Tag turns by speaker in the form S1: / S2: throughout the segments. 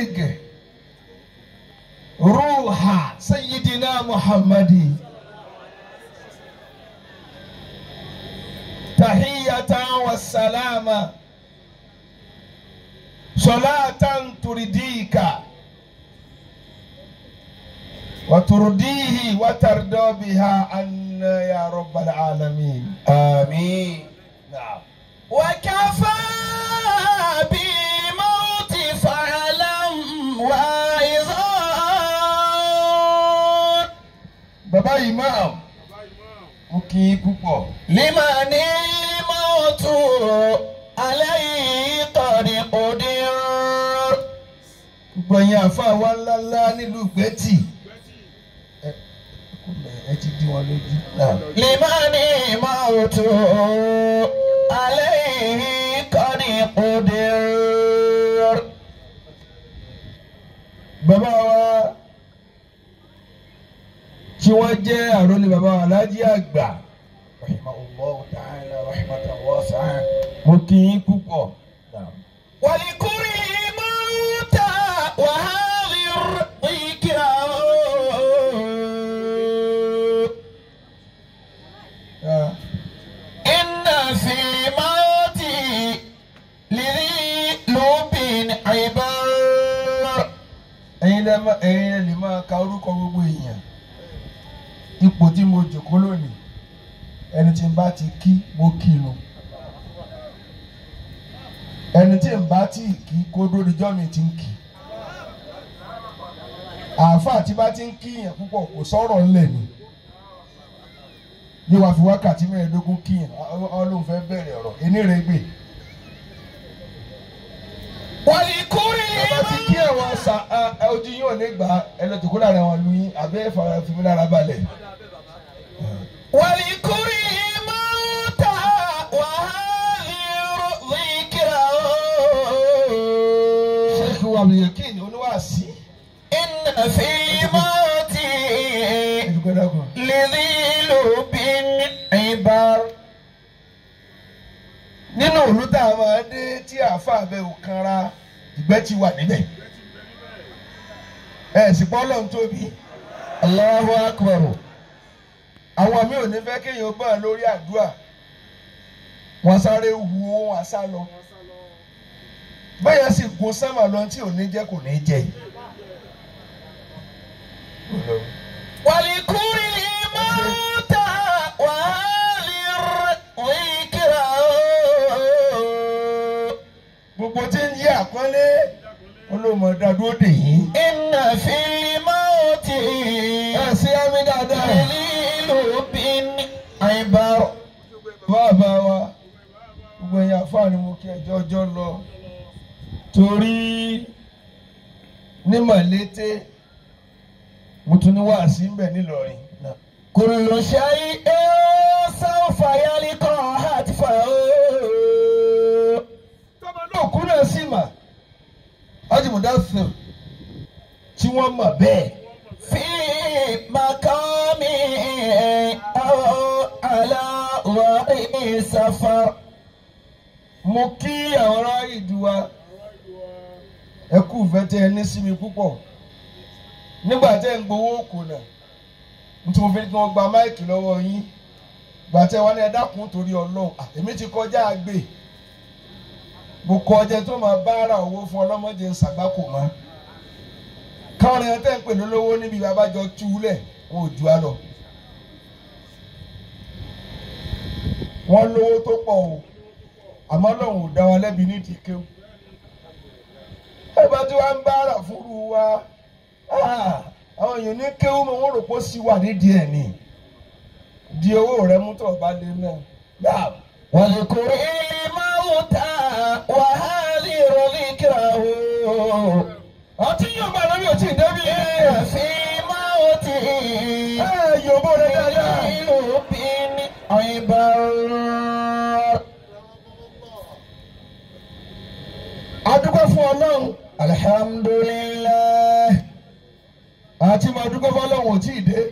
S1: روح سيدنا محمد تحية والسلام صلاة ترديك وترضيه وترضى بها عنا يا رب العالمين
S2: آمين
S1: نعم
S2: وكفى بالموت فعلا واعظا
S1: bàbá imam mo kí i púpọ̀
S2: لمن الموت عليه قد قدر
S1: gbogbo ẹ̀yin àfa wa ńláńlá nílùú gbẹ́tì ẹ ẹ ti dí wọn lójú náà.
S2: لمن الموت عليه قد قدر
S1: bàbá wa tí wọ́n jẹ́ àròlé bàbá wa alájí àgbà rahimahullahu ta'ala rahmatan wasi'a mo kí i púpọ̀ náà.
S2: ولكل موت وهذه الذكرى
S1: Ah,
S2: إن في موتي لذي لب عبار
S1: ẹ̀yin lẹ má ẹ̀yin lẹ lè máa ka orúkọ gbogbo èèyàn ipò tí mo jòkó lónìí ẹni tí n bá ti kí mo kí nu ẹni tí n bá ti kí kó dóríjọ́ mi ti ń kí àáfàá tí bá ti ń kíyàn púpọ̀ kò sọ̀rọ̀ ńlẹ̀ ni yóò wá fi wákàtí mẹ́ẹ̀ẹ́dógún kíyàn ọlọ́run fẹ́ bẹ̀rẹ̀ ọ̀rọ̀ enírègbè
S2: ولكل
S1: bàbá ti kí àwọn àṣà ẹ, ojú yín ò ní gbà ẹlẹ́tùkú lára àwọn lu yín àbẹ́ fara fi mí lára balẹ̀.
S2: ولكل موت وهذه الذكرى
S1: sheikh abdulyakin oníwàásí.
S2: إن في موتي
S1: ẹ̀dùkọ́ dàgbọ́n.
S2: لذي لب عبار
S1: nínú òru tá a máa dé tí àáfàá bẹ ò kanra ìgbẹ́ ti wà níbẹ̀. ẹ sì pọ́ lọ́n tóbi.
S2: Allahu akbar
S1: àwọn mi ò ní fẹ́ kéèyàn bá a lórí àdúrà wọ́n sáré hu wọn àṣà lọ. bẹ́ẹ̀ sì gun sẹ́mà lọ tí ò ní jẹ́ kò ní jẹ́ yìí.
S2: ولكل موت وهذه الذكرى
S1: gbogbo tí ń yí àpọ́nlé olómọdá dúró dè yín.
S2: إن في الموت
S1: ẹ sí àmì dáadáa.
S2: لذي لب عبار
S1: bàbá wa gbogbo ẹ̀yin àfáàní mo kí ẹjọ́ ọjọ́ lọ torí ní màlété mo tún ní wàásí ń bẹ̀ nílọrin.
S2: كل شيء سوف يلقى هتفه
S1: tọ́ba náà kú náà sì mà ájìmọ̀dá sùn tí wọ́n mọ̀ bẹ́ẹ̀.
S2: في مقام أو على رأي سفر
S1: mo kí àwọn ará ìdúwà ẹ kú ìfẹ́ tẹ ẹ ní sí mi púpọ̀ nígbà tẹ́ ń gbowó kò nà nítorí mo fi ní kí wọ́n gba máìkì lọ́wọ́ yín gbà tẹ́ wọn ní ẹ dákun torí ọlọ́run à, èmi ti kọjá àgbè mo kọ ọjẹ tó máa bá ara owó fún ọlọ́mọdé ń ṣàgbákò mọ́ káwọn èèyàn tẹ́ ń pè lólówó níbi babájọ túlẹ̀ wọn ò ju á lọ wọ́n lówó tó pọ̀ o àmọ́ lọ́hùn ò dá wa lẹ́bi nídìí kéwù. ẹ bá tí wàá ń bá ara fúru wa ah, àwọn èèyàn ní kéwù mọ wọn rò pé ó sì wà nídìí ẹ̀ ni di owó rẹ mú tó o bá lé náà gbà.
S2: واذكر الموت وهذه ذكره
S1: ọtí yóò bá lórí òtí ìdẹ́bí
S2: إن في موتي
S1: ẹ yóò bó rẹ dáadáa.
S2: لب عبار
S1: adúgbò fún ọlọ́run
S2: alhamdulillah
S1: àti máa dúgbò fún ọlọ́run ò tí ì dé.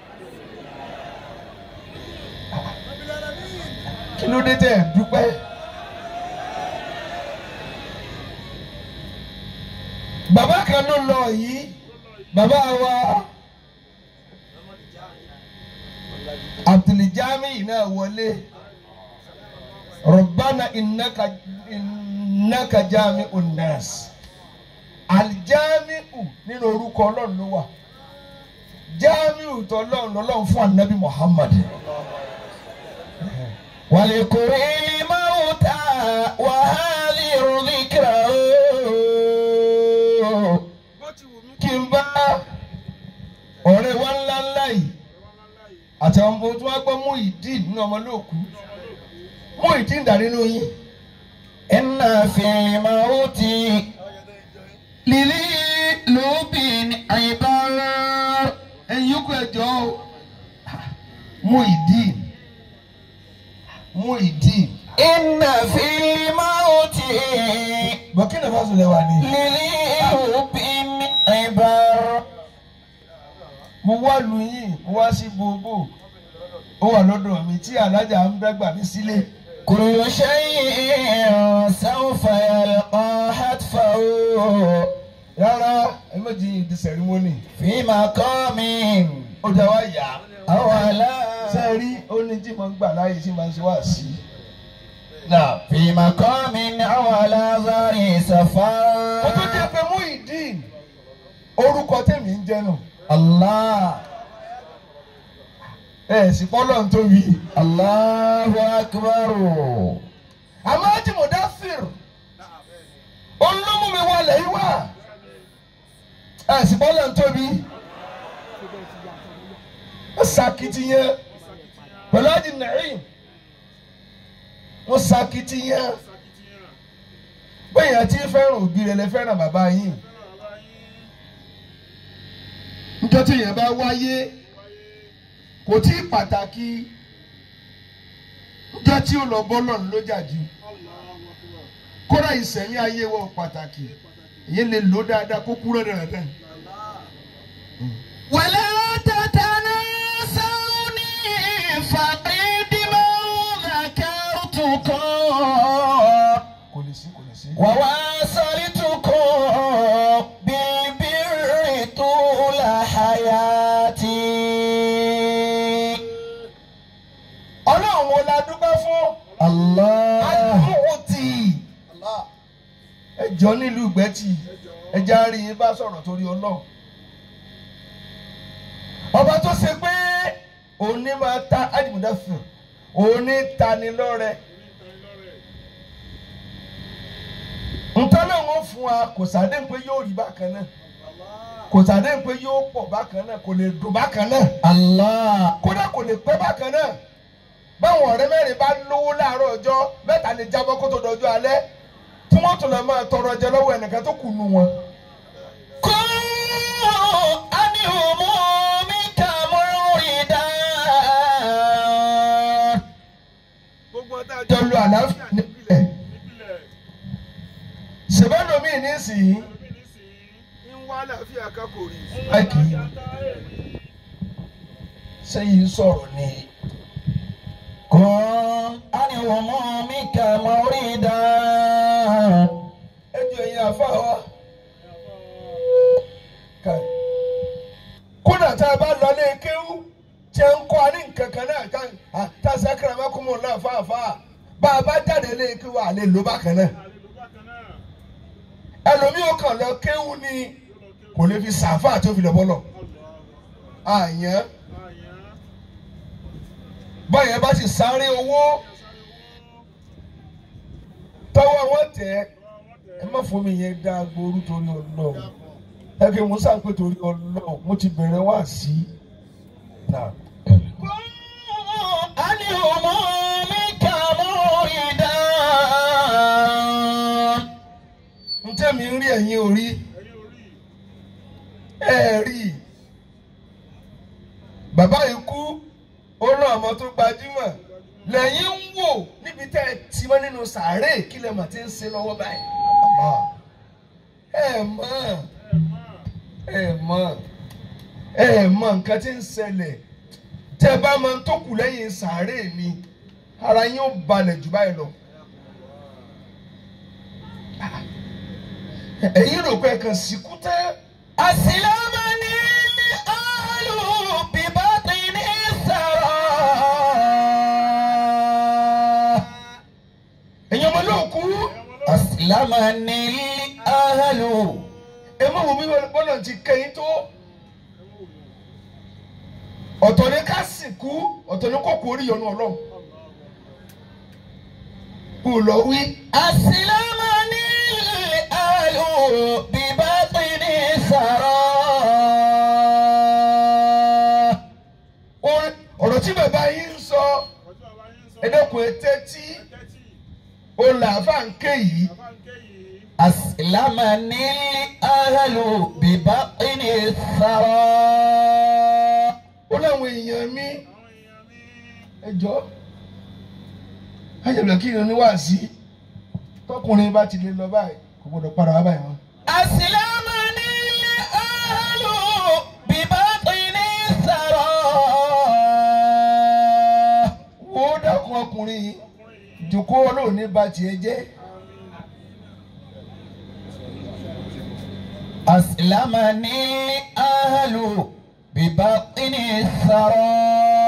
S1: kí ló dé tẹ̀ ẹ̀ dúpẹ́. bàbá kan ló lọ yìí bàbá wa abdulijami náà wọlé rọ̀bánà ìnáka ìnáka jami unnas alijamiu nínú orúkọ ọlọ́run ló wà jamiu tọ́lọ́run lọ́lọ́run fún anabi muhammad.
S2: ولكل موتى وهذه ذكره
S1: kí n bá ọ̀rẹ́ wa ńlá ńlá yìí àti àwọn ọmọ tó wá gbọ́ mú ìdí nínú ọmọ lóòkú mú ìdí ń dà nínú yín.
S2: إن في الموت للقلوب عبر
S1: ẹ̀yin yòókù ẹ̀jọ́ o mú ìdí mú ìdí.
S2: إن في الموت
S1: Burkina Faso lẹ́wà ni.
S2: للقلوب عبر
S1: mo wá lu yín mo wá sí gbogbo ó wà lọ́dọ̀ mi tí alájà ń dẹ́gbà mí sílé.
S2: كل شيء سوف يلقى حتفه
S1: rárá ẹ méjì ìdí sẹ̀rímọ́nì.
S2: في مقام
S1: ó jẹ́ wá yá.
S2: أولا
S1: ṣe rí ó ní tí mo ń gbà láàyè tí mo ń ṣe wá sí. náà.
S2: في مقام أولا ذري
S1: ó tún
S2: سفر
S1: jẹ́ pé mú ìdí orúkọ tèmi ń jẹ́ nù.
S2: الله
S1: ẹ sì pọ́lọ́ ń tóbi.
S2: الله أكبر
S1: àmọ́ ájì mọ̀dáfìr olómú mi wọlé yìí wá. ẹ sì pọ́lọ́ ń tóbi. ó ṣàkìtìyàn pẹ̀lú ájì nàìm. wọ́n ṣàkìtìyàn. bẹ́ẹ̀ yẹn ti fẹ́ràn òbí rẹ̀ lẹ fẹ́ràn bàbá yín. nítorí tí yẹn bá wáyé kò tí ì pàtàkì níjọ́ tí ó lọ bọ́ lọ́nà ló jà jù kódà ìsẹ̀mí ayé wọn pàtàkì èyí lè lò dáadáa kó kúrò dáadáa.
S2: ولا تتناسوني فقد ما ذكرتكم
S1: kò lè sí kò lè sí.
S2: وواصلتكم بالبر طول حياتي
S1: ọlọ́run wo la dúpẹ́ fún
S2: الله
S1: adúgbò tì ẹjọ́ nílùú ìgbẹ́tì ẹja rí yín bá sọ̀rọ̀ torí ọlọ́run. ọba tó ṣe pé òní máa ta ájìmúdáfẹ́ òní tani lọ́rẹ. nǹkan náà wọ́n fún wa kò sàdé pé yóò rí bákan náà kò sàdé pé yóò pọ̀ bákan náà kò lè dùn bákan náà
S2: الله
S1: kódà kò lè pẹ́ bákan náà báwọn ọ̀rẹ́ mẹ́rin bá lówó láàárọ̀ ọjọ́ mẹ́ta lè jábọ́ kó tó dọjọ́ alẹ́ tí wọ́n tún lọ máa tọrọ jẹ lọ́wọ́ ẹnìkan tó kù nù wọn.
S2: كن عن همومك مريدا
S3: gbogbo ọ̀tá
S1: jọ lu àlàáfíà nípìnlẹ̀ ṣèbánu mi nísìnyí
S3: ń wá àlàáfíà ká kò rí.
S1: máìkì sẹ́yìn sọ̀rọ̀ ni
S2: كن عن همومك مريدا
S1: ẹjọ́ ẹ̀yin àfa wa. Ká- kódà tá a bá lọ lé kéwú tí a ń kọ́ a ní nǹkan kan náà tá a- tá a sẹ́kẹ̀rẹ̀ mẹ́kúnmọ́ náà fáfáà bá a bá jáde lé kéwú à lè lò bákan náà. ẹlòmíì ó kàn lọ kéwú ni kò lè fi sàáfà tó fi lọ bọ́lọ̀. àyàn báyẹn bá sì sáré owó tọwọ́ wọn tẹ̀ ẹ má fún mi yẹn dá agbóoru torí ọlọ́run ẹ kí mo sáà pé torí ọlọ́run mo ti bẹ̀rẹ̀ wá sí i. Náà.
S2: عن همومك مريدا
S1: ntẹ́ mi ń rí ẹ̀yin ò rí ẹ rí i bàbá yìí kú ó rán ọmọ tó gbajúmọ̀ lẹ́yìn ń wò níbi tẹ́ ẹ ti mọ́ nínú sàárè kí lè mà ti ń ṣe lọ́wọ́ báyìí. Àmọ́, ẹ mọ̀ ẹ mọ̀ ẹ mọ̀ nǹkan tí ń ṣẹlẹ̀ tẹ́ ẹ bá máa ń tó kù lẹ́yìn sàárè mi ara yín ó balẹ̀ jù báyìí lọ. ẹ̀yin rò pé ẹ̀kan sìnkú tẹ́
S2: أسلمني الأهل ببطن الثرى
S1: ẹ̀yin ọmọ náà kú
S2: أسلمني الأهل
S1: ẹ má wo bí bọ́lá ti kẹ́yìn tó ọ̀tọ̀ ni ká sìnkú ọ̀tọ̀ ni kò kú orí yọnu ọlọ́run kò lọ wí
S2: أسلمني الأهل ببطن الثرى
S1: Orin- ọ̀rọ̀ tí bàbá yín ń sọ
S3: ọjọ́ àbá yín sọ
S1: ẹ̀dẹ́kun etí tí
S3: tẹ́tí
S1: ó là fà ń ké yìí
S3: àbáǹkẹ́ yìí
S2: أسلمني الأهل ببطن الثرى
S1: ó láwọn èèyàn mi
S3: àwọn èèyàn mi
S1: ẹjọ́ ayọ̀lẹ̀ kí ni oníwàásí tọkùnrin bá ti lè lọ báyìí kò gbọdọ̀ padà wá báyìí wọn.
S2: أسلمني الأهل ببطن الثرى
S1: wo dákun ọkùnrin yìí jòkó olóòní bá tiẹ̀ jẹ́
S2: أسلمني الأهل ببطن الثرى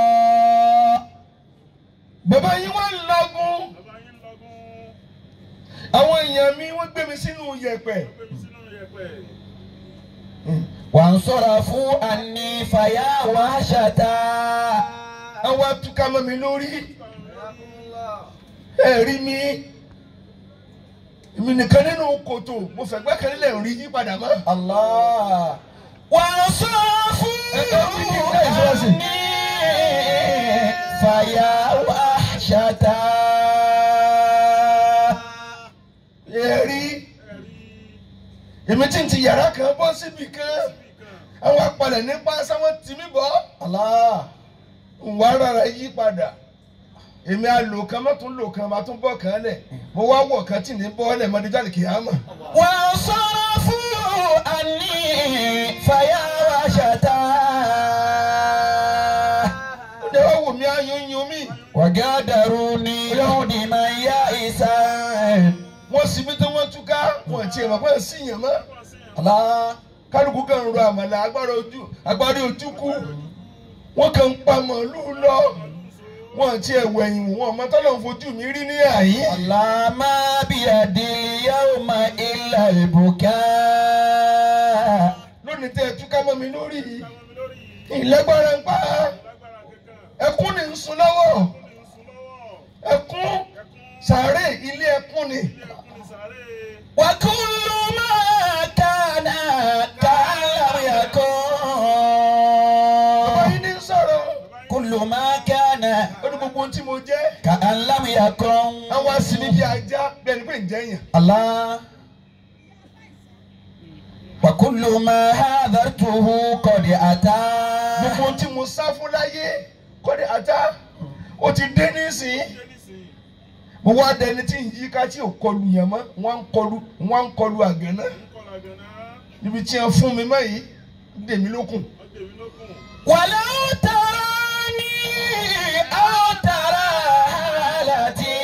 S1: bàbá yín wọ́n ń lọ́gùn
S3: bàbá yín lọ́gùn
S1: àwọn èèyàn mi wọ́n gbé mi sínú yẹ̀pẹ̀
S3: gbé mi sínú yẹ̀pẹ̀
S2: وانصرفوا عني فيا وحشة
S1: àwọn atúkà mọ́ mi lórí ẹ rí mi èmi nìkan nínú kòtò mo fẹ́ gbẹ́kẹ̀lé rí yí padà mọ́.
S2: الله وانصرفوا عني فيا وحشة
S1: ẹ rí èmi tí ń ti yàrá kan bọ́ síbi kan àwọn apalẹ̀ nípa sáwọn tì mí bọ́
S2: الله
S1: wà rárá yí padà èmi àlò kan má tún lò kan má tún bọ́ kan lẹ̀ mo wá wọ̀ kan tí ní bọ́ lẹ̀ mọ́dé jáde kìí àmọ́.
S2: وانصرفوا عني فيا وحشة
S1: ó dẹ́ wá wò mí ayún yún mí
S2: وقدروني يوم يائسا
S1: wọ́n sì mí tó wọ́n túká wọ́n ti ẹ̀ mọ̀ pé sí yàn mọ́.
S2: الله
S1: kálukú kan ń ro àmàlà agbára ojú agbára ojú kú wọ́n kàn ń pa màálùú lọ wọ́n ti ẹ̀ wẹ̀yìn wò wọ́n ọmọ tọ́lọ̀ ń fojú mi rí ní àyín.
S2: الله ما بيدي اليوم إلا البكاء
S1: lónìí tẹ́ ẹ túká mọ́ mi lórí
S3: káwọn mi lórí yìí
S1: ìlẹ́gbára ń pa
S3: lágbára kankan
S1: ẹkún ni ń sun lọ́wọ́
S3: ó ní ń sun lọ́wọ́
S1: ẹkún
S3: ẹkún
S1: sàárè ilé ẹkún ni
S3: ilé ẹkún ní sàárè
S2: وكل ما كان كأن لم
S1: bàbá
S2: يكن
S1: yín ní sọ̀rọ̀
S2: كل ما كان
S1: ó ní gbogbo ohun tí mo jẹ́
S2: كأن لم يكن
S1: àwọn asinmi bíi ajá bí ẹni pé ń jẹ́ yàn
S2: الله وكل ما حذرته قد أتى
S1: gbogbo ohun tí mo sá fún láyé kọ́ni ata ó ti dé nísìnyí.
S3: ṣé nísìnyí
S1: mo wá dẹni tí ń yíká tí ò kọlu yẹn mọ́ wọ́n ń kọlu wọ́n ń kọlu àgànná
S3: ń kọ́ làgànná
S1: níbi tí wọ́n fún mi mọ́ yìí dèmi lókun.
S3: ọdẹ mi lókun
S2: ولو تراني أو ترى حالتي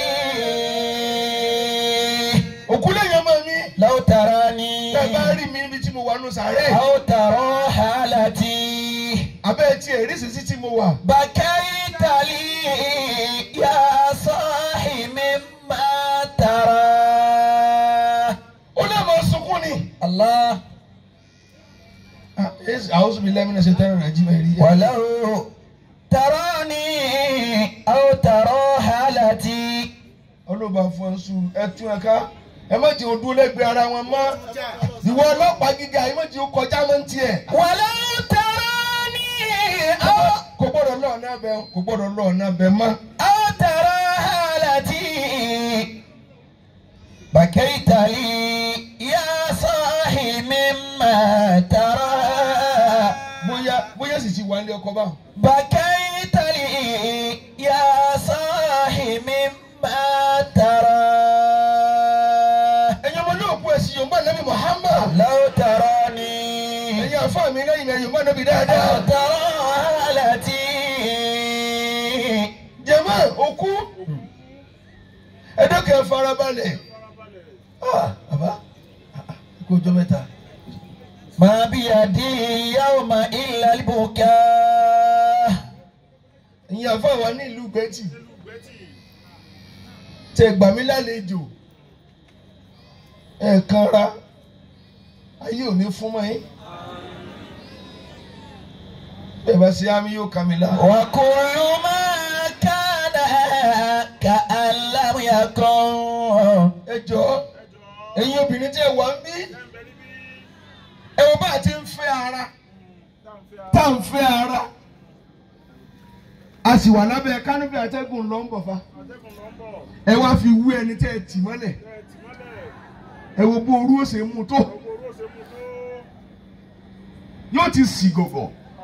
S1: òkú lẹ́yìn ọmọ mi
S2: لو تراني
S1: tẹ́ bá rí mi níbi tí mo wà nù sàárè
S2: أو ترى حالتي
S1: abẹ́ tí ẹ̀rí sísí tí mo wà.
S2: بكيت لي يا صاحي مما ترى
S1: ó lè mọ sunkún ni.
S2: الله
S1: àwọn sùnmi lẹ́mìnà ṣe tẹ́ràn rẹ̀ jí bẹ́ẹ̀ rí.
S2: ولو تراني أو ترى حالتي
S1: ọlọ́ba fún ẹ sùn ẹ tún ẹ ká ẹ má jẹ́ odún lẹ́gbẹ̀ẹ́ ara wọn mọ́ ìwọ ọlọ́pàá gíga ẹ má jẹ́ kọjá mọ́ ń tiẹ̀.
S2: ولو تراني أو
S1: kò gbọ́dọ̀ lọ́ọ̀ náà bẹ kò gbọ́dọ̀ lọ́ọ̀ náà bẹ mọ́.
S2: أو ترى حالتي بكيت لي يا صاحي مما ترى
S1: bóyá bóyá sì ti wà ní ọkọ̀ báwọn.
S2: بكيت لي يا صاحي مما ترى
S1: ẹ̀yin ọmọ náà kú ẹ̀sìn yorùbá nàbí muhammad.
S2: لو تراني
S1: ẹ̀yin àfa mi lẹ́yìn náà yorùbá nàbí
S2: أو
S1: dáadáa.
S2: ترى حالتي
S1: jẹ̀mọ́ òkú ẹ̀dọ́kẹ́ farabalẹ̀.
S3: farabalẹ̀
S1: Ah, bàbá kó ọjọ́ mẹ́ta.
S2: ما بيدي اليوم إلا البكاء
S1: ìyẹn àfa wa ní ìlú gbẹ́tì
S3: nílùú gbẹ́tì
S1: tẹ gbà mí lálejò ẹ̀ẹ̀kan ra ayé ò ní fún mọ́ yín. bẹ́ẹ̀ bá ṣe àmì yóò kà mí lá.
S2: وكل ما كان كأن لم يكن
S1: ẹ jọ̀ọ́
S3: ẹjọ́
S1: ẹ̀yin obìnrin tí ẹ wà ń bí
S3: ẹ̀ ń bẹ níbí
S1: ẹ wò bá a ti ń fẹ́ ara
S3: táǹfẹ́
S1: tá à ń fẹ́ ara a sì wà lábẹ́ kánúfì atẹ́gùn ló ń bọ̀ fa
S3: àtẹ́gùn ló ń bọ̀
S1: ẹ wá fi wú ẹni tẹ́ ẹ tì mọ́lẹ̀
S3: ẹ̀ tì mọ́lẹ̀
S1: ẹ wo bó orú ó ṣe mú tó
S3: gbogbo orú ó ṣe mú tó
S1: yóò ti sì gọ̀gọ̀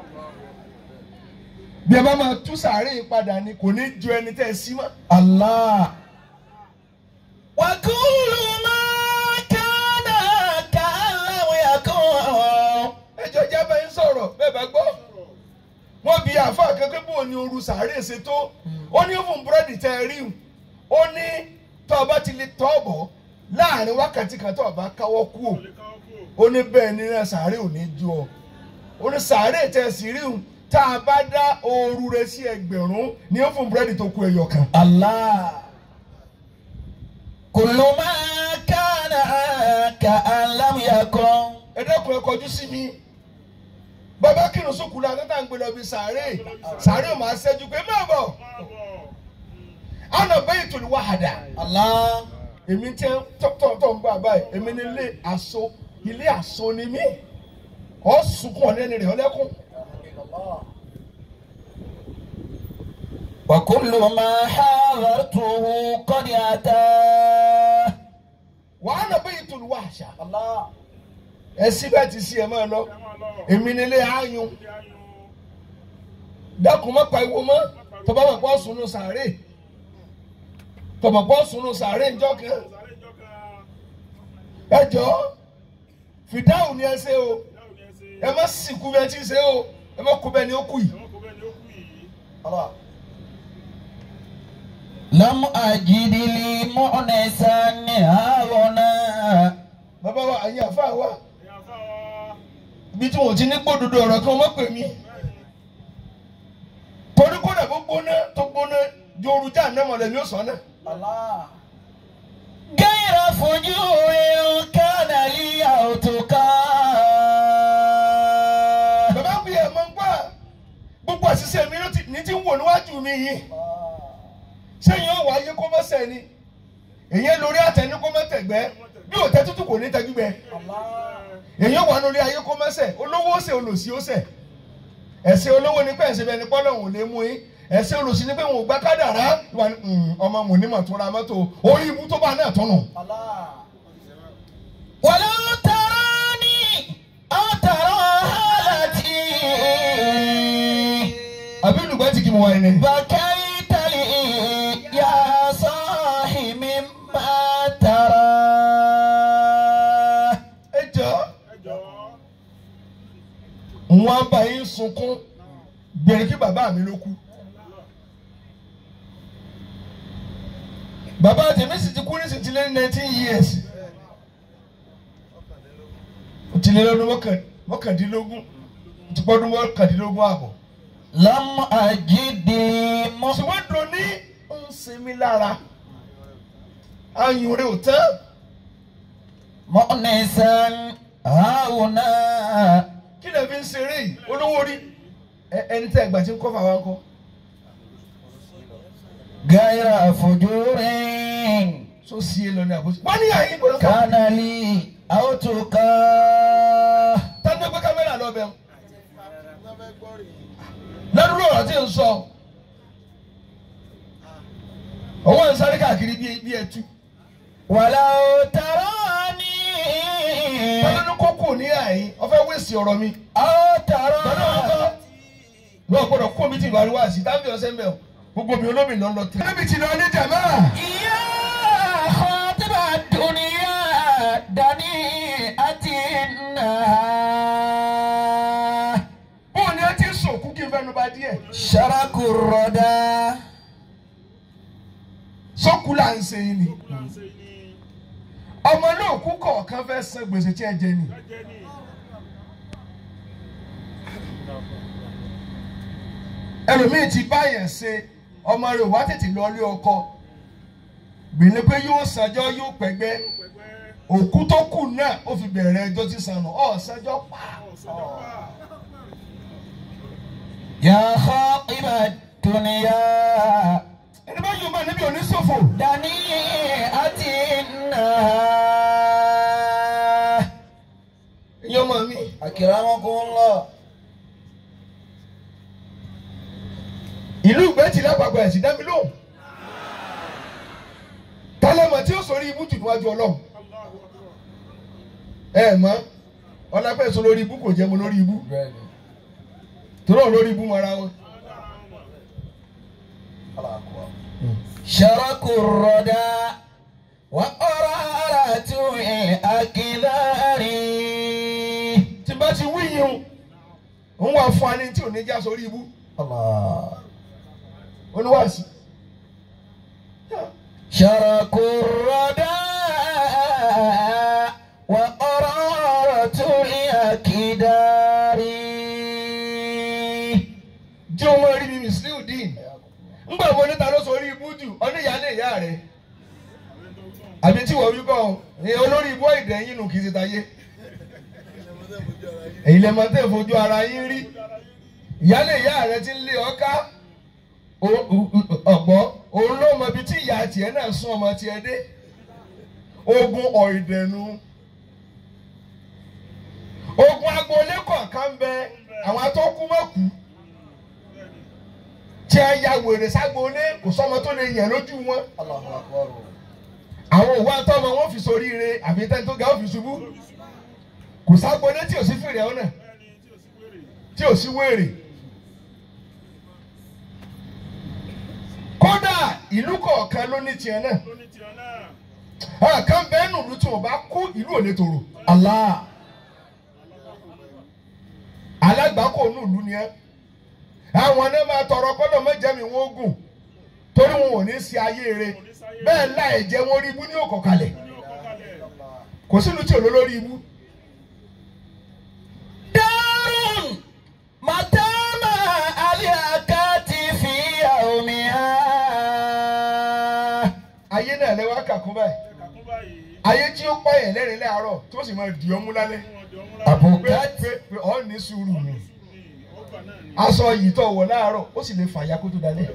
S1: bí ẹ bá máa tú sàárè padà ni kò ní ju ẹni tẹ́ ẹ sí mọ́.
S2: الله وكل ما كان كأن لم يكن
S1: ẹjọ jábẹ ń sọ̀rọ̀ bẹ́ẹ̀ bá gbọ́ wọ́n bi àáfàá kankan bó ní ooru sàárè ṣe tó ó ní fún búrẹ́dì tẹ ẹ rí ó ní tọ́ ọ bá ti lè tọ́ bọ̀ láàrin wákàtí kan tọ́ ọ bá káwọ́ kú o
S3: lè káwọ́ kú
S1: ó ní bẹ́ẹ̀ ni náà sàárè ò ní ju ọ ó ní sàárè tẹ ẹ sì rí o tá a bá dá ooru rẹ sí ẹgbẹ̀rún ní ó fún búrẹ́dì tó kù ẹyọ kan.
S2: الله كل ما كان كأن لم يكن
S1: ẹ dẹ́kun ẹ kọjú sí mi bàbá kírun sókùn náà tẹ́tà ń gbé lọ bí sàárè sàárè ò máa ṣẹ́jú pé má bọ̀
S3: máa bọ̀
S1: àná bẹ́ẹ̀ tó ní wàhádà.
S2: الله
S1: èmi tẹ tọ́tọ̀ ń bá báyìí èmi ní ilé aṣọ ilé aṣọ ni mí ọ sunkún ọ̀nẹ́ni rẹ̀ ọlẹ́kùn.
S2: وكل ما حاضرته قد أتى
S1: wàá nà bẹ́ẹ̀ tó ní wàhásà.
S2: الله
S1: ẹ sí bẹ́ẹ̀ ti sí ẹ máa lọ
S3: ẹ máa lọ
S1: èmi ní ilé ayùn
S3: ilé ayùn
S1: dákun má pa iwo mọ́ tọba mọ̀ pọ̀ sunu sàárè tọba pọ̀ sunu sàárè ńjọ́ kan
S3: sáré ìjọ kan
S1: ẹ jọ fìdáhùn ni ẹ ṣe o
S3: ìyáwó ni ẹ ṣe
S1: ẹ má sìnkú bẹ́ẹ̀ tí ń ṣe o ẹ má kú bẹ́ẹ̀ ni ó kù yìí.
S3: ẹ̀wọ̀n kò bẹ́ẹ̀ ni ó kú yìí
S2: لم أجد لي مؤنسا هاهنا
S1: bàbá wa àyè àfa wa
S3: ẹ̀yà fáwa
S1: ibi tí wọn ò ti ní gbódodo ọ̀rọ̀ kan wọ́n pè mí. torí kódà bó gbóná tó gbóná jooru já àná mọ̀lẹ́ ni ó sọ náà.
S2: غير فجور كان لي أو تقى
S1: bàbá ń bí ẹ̀ mọ́ ń gbà gbogbo àṣìṣe mi ló ti- ní ti ń wò níwájú mi yìí. sẹ́yìn ọ̀wọ́ ayé kó mọ́ sẹ́ ni èyí lórí àtẹni kó mọ́ tẹ̀gbẹ́ bí òtẹ́ tútù kò ní tẹ́gbẹ́ èyí wà lórí ayé kó mọ́ sẹ́ olówó ó sẹ́ olòṣì ó sẹ́ ẹ̀sẹ̀ olówó ni pé ẹ̀sẹ̀ bẹ́ẹ̀ ni pọ́lọ̀ òun lè mú yín ẹ̀sẹ̀ olòṣì ni pé òun ò gbá kádàrá ìwà ni "Hmm, ọmọ mùnímọ̀ tó ra mọ́tò orí ibú tó bá náà tọ́nù.
S2: ولو تراني أو ترى حالتي
S1: àbí olùgbẹ́ ti kí mo wá ẹni.
S2: بكيت لي يا صاحي مما ترى
S1: ẹ jọ
S3: ẹjọ́
S1: wọn bá yín sunkún gbèrè kí bàbá mi ló kú. bàbá tèmi sì ti kú ní sì ti lé ní nineteen years. ó ti lé lọ́dún mọ́kàn- mọ́kàndínlógún ó ti pọ́dún mọ́kàndínlógún ààbọ̀.
S2: لم أجد مؤنسا
S1: ṣùgbọ́n dùn ní ń sinmi lára ayùn rẹ̀ ò tán.
S2: مؤنسا هاهنا
S1: kí lè fi ń ṣeré yìí olówó rí Ẹ- ẹni tẹ́ ẹgbà tí ń kọ́ fà wá ń kọ́.
S2: غير فجور
S1: so sí e lọ ní àbúrò. wọ́n ní àyè gbọ́dọ̀ kọ́.
S2: كان لي أو تقى
S1: tani gbé kámẹ́rà lọ bẹ́ẹ̀. lẹ́nu ọ̀rọ̀ tí ń sọ owó ń sáré káàkiri bí bí ẹtú.
S2: ولو تراني
S1: tani ní kókó ní àyè ọ̀fẹ́ wéèsì ọ̀rọ̀ mi.
S2: أو
S1: tani
S2: ترى
S1: ọ̀kọ́ lọ́ọ̀ gbọ́dọ̀ kó mi ti ìlú àríwá sí tábìlì ọ̀sẹ̀ ń bẹ̀ o gbogbo mi olómi lọ́ lọ tẹ̀. níbi tí lọ ní jàmá.
S2: يا خاطب الدنيا دنيئة إنها
S1: bóun ni ẹ ti sòkú kí n fẹnu ba díẹ̀.
S2: شرك الردى
S1: sókú là ń ṣe yín ni.
S3: láǹṣe ni
S1: ọmọ náà kú kọ̀ọ̀kan fẹ́ san gbèsè tí ẹ jẹ ni
S3: Jẹ́ ní.
S1: ẹlòmíì ti báyẹn ṣe ọmọ rẹ̀ wá tètè lọ ilé ọkọ gbìnrín pé yóò sanjọ́ yóò pẹ́gbẹ́
S3: Pẹ̀pẹ́.
S1: òkú tó kù náà ó fi bẹ̀rẹ̀ ẹjọ́ tí sànù ọ̀ sanjọ́ pa
S3: Ọ̀sọ́jọ́ pa.
S2: يا خاطب الدنيا
S1: ẹni bá yóò máa níbi oníṣòfò
S2: دنيئة النهار
S1: ìyẹn ọmọ mi
S2: أكرمكم الله
S1: ìlú ìgbẹ́tì lápapọ̀ ẹ̀sìn dá mi lóhùn tálẹ́mọ̀ tí ó sọrí ibú jù níwájú ọlọ́run
S3: Allahu Akbar.
S1: ẹ mọ̀ ọlápẹ́ sọ lórí ibú kò jẹ́ mo lórí ibú torí ọ̀ lórí ibú mọ́ra wọn.
S2: شرك الردى وقرارة الأكدار
S1: tí bá ti wí yìí o ń wá fún ani tí ò ní já sórí ibú
S2: الله
S1: oníwàásí.
S2: شرك الردى وقرارة الأكدار
S1: jẹ́ ọmọ rí mi Musiliu dín ńgbà wo níta ló sórí ibú jù ọdún ìyáálé ìyá rẹ̀ àbí tí wọ́n wí bọ́ ọ ní olórí ibú ìdẹ́yìn nù kì í ṣe tayé èyí lè máa tẹ̀ fojú ara yín rí ìyáálé ìyá rẹ̀ ti ń lé ọká ọ̀gbọ́ òun ló mọ ibi tí ìyá tiẹ̀ náà sún ọmọ tiẹ̀ dé ogun ọ̀ìdẹ̀nu ogun agboolé kọ̀ọ̀kan bẹ àwọn atọ́kú mọ́kù tí a ya wèrè ságboolé kò sọ́mọ tó lè yẹ̀ lójú wọn
S2: الله أكبر
S1: àwọn òwú àtọ́mọ wọn fi soríire àbí tẹ́ni tó ga ó fi ṣubú kò ságboolé tí ò sí fèrè ọ̀nà
S3: Bẹ́ẹ̀ni tí ò sí wèrè.
S1: tí ò sí wèrè. kódà ìlú kọ̀ọ̀kan ló ní tiẹ̀ náà
S3: Ló ní tiẹ̀ náà.
S1: àwọn kan bẹ́ẹ̀ nù lù tí wọ́n bá kú ìlú ò lè tòrò. Allah alágbàkọ nù lù ni ẹ́ àwọn náà máa tọrọ kọ́dọ̀ mẹ́jẹ̀mí wọn gùn torí wọn ò ní sí ayé rẹ̀ bẹ́ẹ̀ láì jẹ́ wọn rí ibú ní òkò kalẹ̀
S3: Ní ọkọ̀ kalẹ̀.
S1: kò sínú tí ò lólórí ibú.
S2: دار متى ما أليكت في يومها
S1: ayé náà lẹ́wọ́ kàkún báyìí
S3: Ẹ̀ka kún báyìí.
S1: ayé tí ó pààyàn lẹ́rìn láàárọ̀ tó sì máa dì ọ́ mú lálẹ́
S3: Fún ọdẹ ọmúra.
S1: pé
S2: أبوكت
S1: pé pé ọ́ ní sùúrù mi
S3: Ní ọgbà náà ni.
S1: aṣọ yìí tó wọ̀ láàárọ̀ ó sì lè fàyà kó tó dalẹ̀.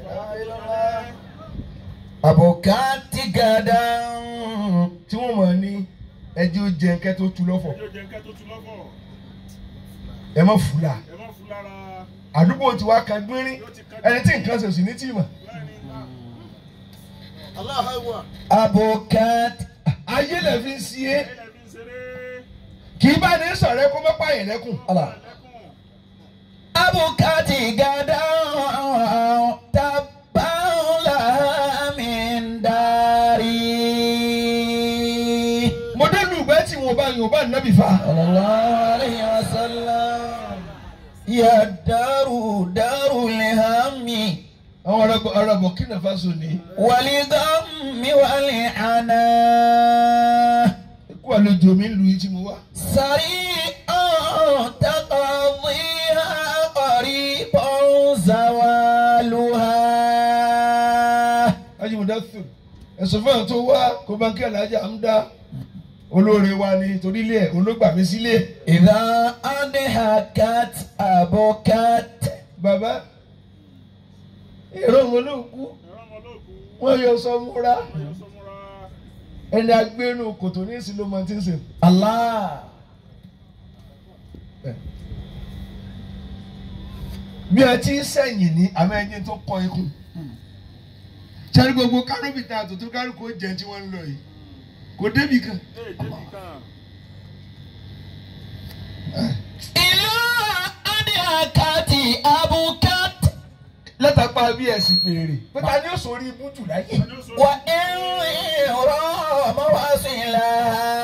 S2: أبوكت غدا
S1: tí wọ́n mọ̀ ní ẹjẹ́ ó jẹ nkẹ́ tó tu lọ́fọ̀
S3: Ẹjọ́ jẹ́ nǹkan tó tu lọ́fọ̀.
S1: ẹ má fúlà
S3: Ẹ má fún lára.
S1: àdúgbò tí wàá kan gbínrín ẹni tí nǹkan ṣe sì ní tìmọ̀
S3: Bẹ́ẹ̀ni.
S2: أبوكت
S1: ayé lè fi ń si é
S3: Ilẹ̀ fi ń ṣeré.
S1: kì í bá ní sọ̀rọ̀ ẹ kó má pààyàn lẹ́kùn.
S2: الله
S3: Lẹ́kùn.
S2: أبوكت غدا تبا لها من داري
S1: mo dé lu ìgbẹ́ tí wọn bá yàn bá nábì fa.
S2: صلى الله عليه وسلم يا دار دار الهم
S1: àwọn ará ará Burkina Faso ní
S2: والغم والعنا
S1: kó àlejò mi ń lu yìí tí mo wá.
S2: سريع تقضيها قريب زوالها
S1: ajimuda fún ẹ̀sùn fún àwọn tó wá kó bá ń kí alájà ń dá olóore wa ni torí ilé ẹ̀ olóògbà mi sílé.
S2: إذا أضحكت أبكت
S1: bàbá èrò wọn ló kú
S3: Ẹ̀rọ ọmọ olóògùn.
S1: wọn yọ sọ múra
S3: Ẹ̀yọ́ sọmúra.
S1: ẹni agbénu kòtò ní ìsìn ló máa ti ń sè.
S2: الله
S1: bí ẹ ti ń sẹ́yìn ní àmọ́ ẹni tó kọ ikú. sẹ́ni gbogbo kárọ́bìtà àtòtò kárùkù ó jẹ tí wọ́n ń lọ yìí kò débì kan.
S3: Ee, débì kan.
S2: إذا أضحكت أبكت
S1: látàpá bí ẹ̀sìn pèrè pé ta ni ó sọ orí ibú jù láyé.
S3: Ẹni ó sọ.
S2: وإن رام وصلها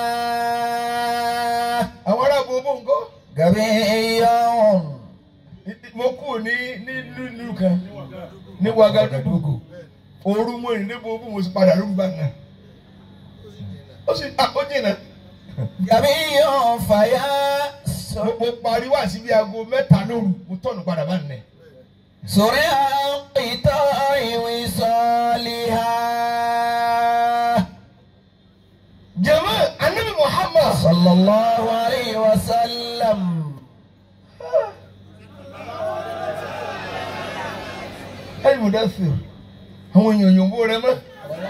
S1: àwọn ará gbogbo nǹkan.
S2: غبي
S1: mo kú ní nílùú kan ní Wagadugu ooru mo rìn níbo bí mo sì padà lóru bá náà ó sì à ó jìnnà
S2: جميع فيا
S1: mo mo parí wá síbi aago mẹ́ta lóru mo tọ̀nù padà bá nìyẹn.
S2: سرع انقطاع وصالها
S1: jama anabi muhammad
S2: صلى الله عليه وسلم
S1: ẹni mo dá sí o àwọn èèyàn yòǹbó rẹ mọ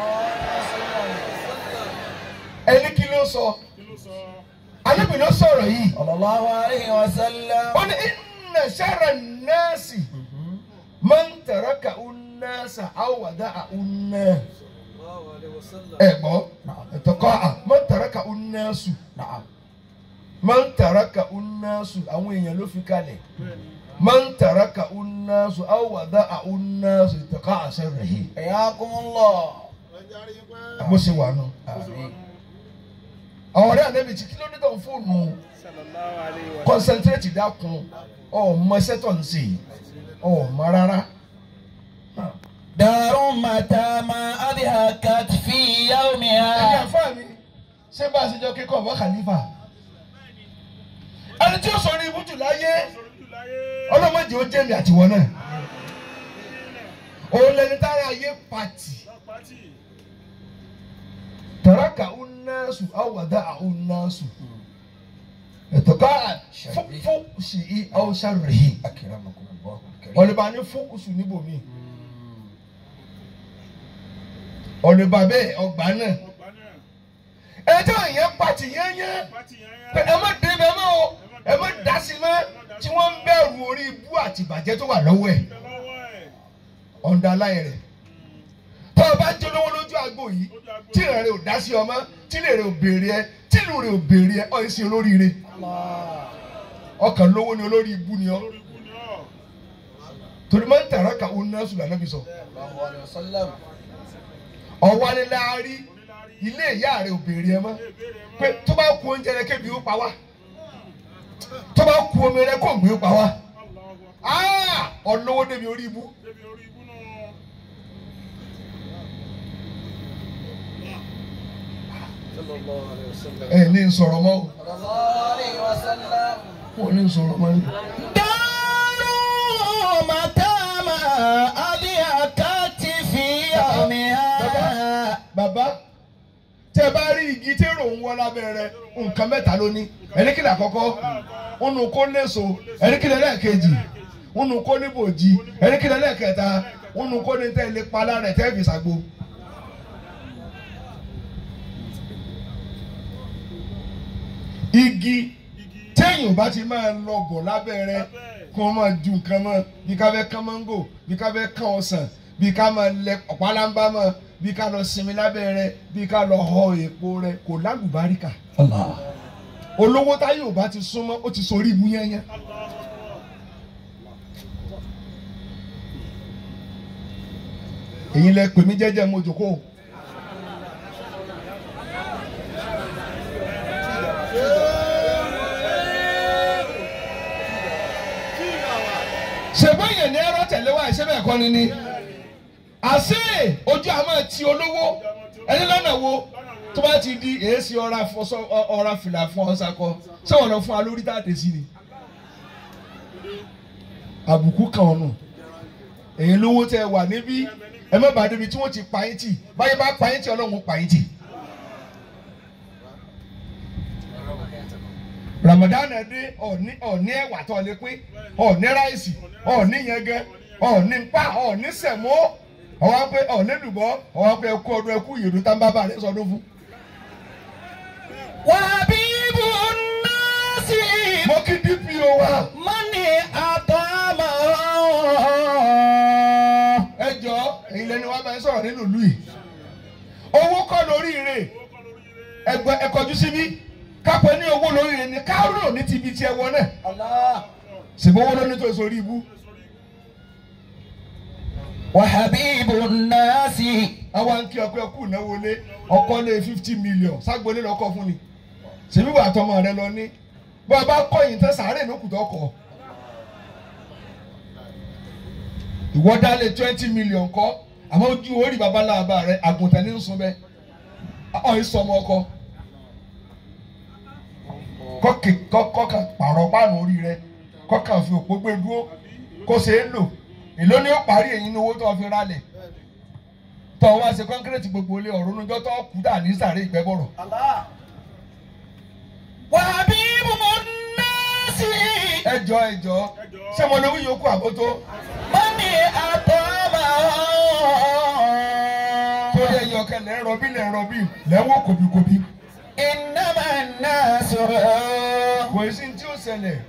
S1: ẹni kí ló sọ
S3: kí ló sọ
S1: anabi ló sọ̀rọ̀ yìí
S2: صلى الله عليه وسلم
S1: ó ní inna sharra nnaasi man taraka unnaasa awada unna ẹ gbọ́ ẹ̀tọ́kọ́ à man taraka unnaasu man taraka unnaasu àwọn èèyàn ló fi kalẹ̀ man taraka unnaasu awada unnaasu ẹ̀tọ́kọ́ àṣẹ rẹ̀ yìí
S2: حياكم الله
S1: bó ṣe wà nù.
S2: آمين
S1: àwọn ọ̀rẹ́ ànábì tí kí ló dé tó ń fóònù
S3: sallallahu alayhi wa
S1: concentrate dákun ọmọ ẹsẹ̀ tó ń ṣe ọmọ rárá.
S2: دار متى ما أضحكت في
S1: ẹni
S2: يومها
S1: àfáà mi ṣé bá a ṣe jọ kíkọ́ ọ̀bọ khalifa ẹni tí ó sọ ní ibùtù láyé
S3: sọ̀rọ̀ jù láyé
S1: ọlọ́mọdé ó jẹ́mi àtiwọ́ náà òun lẹni tára ayé pàtì
S3: lápátì
S1: tàràkà unnasu awàdà unnasu ẹ̀tọ́ká fún sí i ọ̀ṣàrèhì
S2: أكرمكم الله الكريم
S1: ọ̀lẹ́bà ní fókùsù níbòmí ọ̀lẹ́bà bẹ́ẹ̀ ọgbà náà
S3: ọgbà náà
S1: ẹjọ́ yẹn pàtì yẹn yẹn.
S3: pátì yẹn
S1: pé ẹ má dé bẹ́ẹ̀ mọ́ o ẹ má dá sí mọ́ tí wọ́n ń bẹ̀rù orí ibú àti ìbàjẹ́ tó wà lọ́wọ́ ẹ̀
S3: bẹ lọ́wọ́ ẹ̀
S1: ọ̀ǹda láyé rẹ̀ tó o bá jẹ́ olówó lójú àgbo yìí
S3: lójú agbo
S1: tí ìrìn rẹ̀ ò dá sí ọmọ tí ilé rẹ̀ ò béèrè ẹ tí ìlú rẹ̀ ò béèrè ẹ ọ̀ ṣe olóríire ọkàn lówó ni olórí ibú ni ọ
S3: lórí ikú ni ọ́
S1: torí máa ń tàrà ká òun náà sùn lànà bí sọ
S2: الله عليه وسلم
S1: ọ̀wá ni láàárí
S3: onílárí
S1: ilé ìyá rẹ̀ ò béèrè ẹ mọ́
S3: ìbéèrè mọ́
S1: pé tó bá ku oúnjẹ rẹ kébi ó pa wá tó bá ku omi rẹ kó gbé ó pa wá
S3: Allahu
S1: Ah! ọlọ́wọ́ débi orí ibú.
S3: débi orí ikú náà
S2: صلى الله عليه وسلم
S1: ẹ ní sọ̀rọ̀ mọ́ o.
S2: صلى الله عليه وسلم
S1: wọn ní sọ̀rọ̀ mọ́ ni.
S2: دار متى ما أضحكت في يومها
S1: bàbá tẹ bá rí igi tí èrò ń wọ lábẹ́ rẹ̀ nǹkan mẹ́ta ló ní ẹ̀ríkìlẹ̀ àkọ́kọ́ nínú kó léso ẹ̀ríkìlẹ̀ lẹ́ẹ̀kejì nínú kó ní bòjì ẹ̀ríkìlẹ̀ lẹ́ẹ̀kẹta nínú kó ní tẹ́lẹ̀ palá rẹ̀ tẹ́ fi ṣàgbo. igi
S3: igi
S1: téèyàn bá ti máa lọ bọ̀ lábẹ́ rẹ̀ kí wọ́n máa ju nǹkan mọ́ bí ká fẹ́ kán mángò bí ká fẹ́ kán ọsàn bí ká máa lẹ ọ̀pálámbá mọ́ bí ká lọ sinmi lábẹ́ rẹ̀ bí ká lọ họ èpo rẹ̀ kò lálùbáríkà.
S2: الله
S1: olówó táyé ò bá ti súnmọ́ ó ti sorí ibú yányán. èyí lẹ pè mí jẹ́jẹ́ mo jòkó. ṣègbọ́n yẹn ní ẹ̀rọ tẹ̀lé wa ìṣẹ́ bẹ́ẹ̀ kọ́ ni ni. àṣé ojú àmọ́ ti olówó ẹni lọ́nà wo tó bá ti di èsì ọ̀ra fọṣọ ọ̀ra fìlà fún ọ̀sàkọ ṣé wọ́n lọ fún wa lórí táàtẹ̀ sí ni. àbùkù kan ọ̀nà èyí lówó tẹ wà níbí ẹ má bàa débi tí wọ́n ti pa yín tì báyìí bá pa yín tì ọlọ́run pa yín tì. Ramadan dé ọ̀ní ọ̀ní ẹ̀wà tó lè pín ọ̀ní ráìsì ọ̀ní yẹngẹ ọ̀ní pa ọ̀ní sẹ̀mó ọ̀wá pé ọ̀ní dùbọ̀ ọ̀wá pé ẹkú ọdún ẹkú yèdú tá ń bá bá rẹ sọdún fún.
S2: وحبيب الناس
S1: mo kí DPO wa
S2: من أطعمه
S1: ẹ jọ èyí lẹni wàá máa ń sọ̀rọ̀ nínú ìlú yìí owó kọ́ lórí ire ẹgbẹ́ ẹkọjú síbí kápẹ́ ní owó lórí ire ni kárò ní ti ibi tí ẹ wọ náà
S2: الله
S1: ṣùgbọ́n owó lóní tó sórí ibú
S2: وحبيب الناس
S1: àwa ń kí ọkọ ẹkú ìnáwó lé ọkọ lé fifty million ságbolé lọkọ fún ni ṣèbí wà tọmọ rẹ lọ ní bó a bá kọ̀yìn tán sàárè lókùtọ kọ ìwọ dálé twenty million kọ àmọ́ ojú orí babaláwa rẹ àgùntàn ní sùn bẹ ọ ìsọmọ ọkọ kọ́kì- kọ́- kọ́kàn pààrọ̀ páànù orí rẹ kọ́kàn fi òpó gbé dúró kó ṣe é lò èló ni ó parí èyí ní owó tó fi rálẹ̀ tọ́ wá ṣe kọ́ńkírẹ́tì gbogbo ilé ọ̀rọ̀ oníjọ́ tó kú dà ní sàré ìgbẹ́bọ̀rọ̀
S2: وحبيب الناس
S1: ẹjọ́ ẹjọ́ ṣé mo lówó yòókù àbótó
S2: من أطعمه
S1: torí ẹyọ ọkẹ lẹ́ ń rọbí lẹ́ ń rọbí lẹ́wọ́ kòbíkòbí
S2: إنما الناس
S1: kò sí ní tí ó ṣẹlẹ̀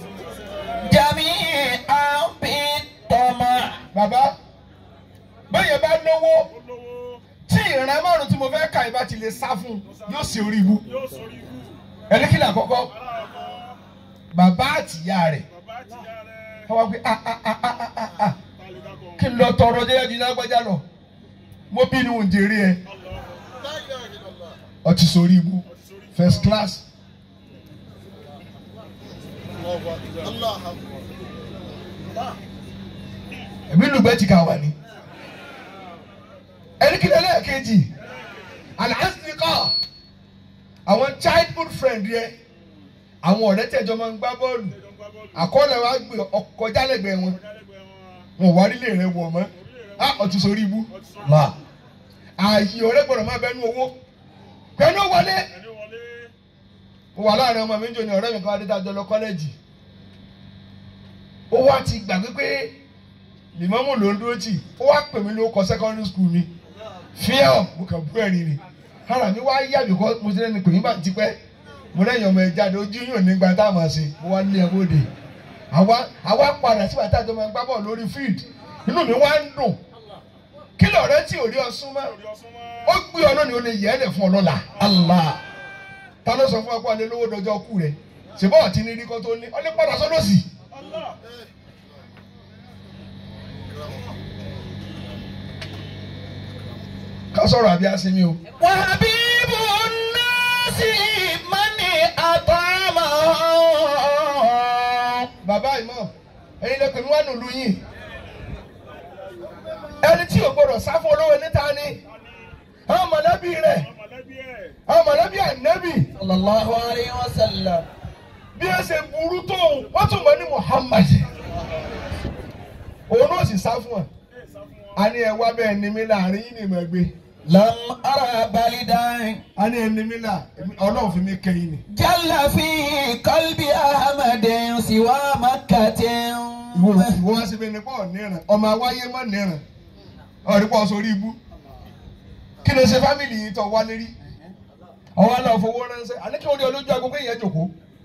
S2: جميعا بالطمع
S1: bàbá bẹ́ẹ̀ bá lówó
S3: olówó
S1: tí ìran márùn tí mo fẹ́ kà ìbá ti lè sá fún yóò ṣe orí ibu
S3: yóò sórí ikú
S1: ẹni kí ni àkọ́kọ́
S3: aláàkọ́
S1: bàbá àtìyá rẹ̀
S3: bàbá àtìyá rẹ̀
S1: wọ́n wá pé ah ah ah ah ah ah
S3: tàlídàkọ̀
S1: kí n lọ tọrọ jẹ́ ju lágbájá lọ mo bí ni òun jèrè ẹ ọtí sórí ibu first class ẹbí lùgbẹ́ ti kà wá ní. ẹni kí ni ẹlẹ́ẹ̀kejì aláǹsìkọ́ àwọn childhood friend yẹ àwọn ọ̀rẹ́ tẹ̀jọ́ máa ń gbá bọ́ọ̀lù àkọọ́lẹ̀ wa gbé ọkọ̀ jálẹ̀gbẹ́ wọn wọn wá nílé rẹ wọ̀ mọ́ á ọtí sórí ibu là ààyè ọ̀rẹ́ gbọ́dọ̀ máa bẹnu owó pẹ̀lú wọlé
S3: ẹni wọlé
S1: mo wà láàrin ọmọ mi ń jò ní ọ̀rẹ́ mi kan adédájọ́ lọ kọ́lẹ́jì ó wá ti gbàgbé pé lìmọ́mù ló ń dúró tì ó wá pè mí ló kọ secondary school mi fíọ́ mo kàn bú ẹ̀rín ni ara mi wá yá bìkọ́ mo ti lẹ́nu pè mí bá ti pẹ́ mo lẹ́yìn ọmọ ẹ̀ jáde ojú yóò ní gba táwọn máa ṣe mo wá lé ẹ bóde àwa àwa padà sí bàtà tó máa ń gbá bọ̀ lórí field inú mi wá ń dùn kí lọ̀rẹ́ tí ò rí ọ súnmọ́
S3: orí ọsùn mọ́
S1: ó gbé ọ lónìí ó lè yẹ ẹ́ lẹ̀ fún ọ lọ́la
S2: Allah
S1: ta ló sọ fún ọ pé ọlẹ́ lówó dọjọ́ kú rẹ̀ ṣùgbọ́n ọ̀tí ní rí kó tó ní ọlẹ́ padà sọ́dọ̀ sí.
S3: Allah
S1: ká sọ̀rọ̀ àbí àsinmi o.
S2: وحبيب الناس من أطعمه
S1: bàbá ìmọ̀ ẹ̀yin lè pè mí wá nílùú yìí. ẹni tí ò gbọdọ̀ sá fún olówó níta ni àwọn mọ̀lẹ́bí rẹ̀
S3: mọ̀lẹ́bí ẹ̀
S1: àwọn mọ̀lẹ́bí ànẹ́bì
S2: صلى الله عليه وسلم
S1: bí ẹ ṣe burú tó wọ́n tún mọ̀ ní Muhammad. òun náà sì sá fún ẹ. a ní ẹ wá bẹ́ẹ̀ ni mí láàrin yìí ni mo gbé.
S2: لم أرى بلدا
S1: a ní ẹni mi là ọlọ́run fi mí kẹ́yìn ni.
S2: جل في قلب أحمد سوى مكة
S1: ìwọ ìwọ wá síbi nípa ọ̀nìràn ọmọ awáyé mọ̀ nìràn ọ̀rẹ́pọ̀ sórí ibú kí ni ṣe fámìlì yìí tọ́ wálé rí ọwọ́ náà fowó ránṣẹ́ àní kí wọ́n ní olójú agogo yẹn jòkó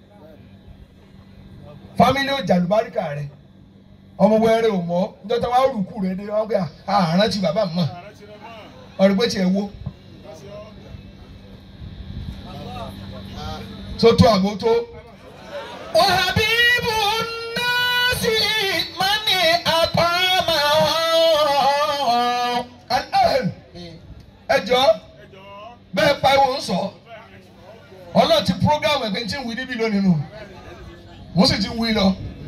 S1: fámìlì ò jàlùbáríkà rẹ ọmọ wẹ́rẹ́ ò mọ́ níjọ́ tí wọ́n á rùkú rẹ dé wọ́n gbé àárán tí bàbá mọ̀
S3: ààrẹ ti rẹ̀ mọ́
S1: ọ̀rẹ́pẹ́ tiẹ̀ wo
S3: kásì ọ́
S1: sótó àbótó
S2: وحبيب الناس من أطعمه
S1: ẹjọ́
S3: ẹjọ́
S1: bẹ́ẹ̀ pariwo ń sọ ọlọ́run ti program ẹ̀gbẹ́ tí ń wí níbí lónìí nù wọ́n sì ti ń wí lọ.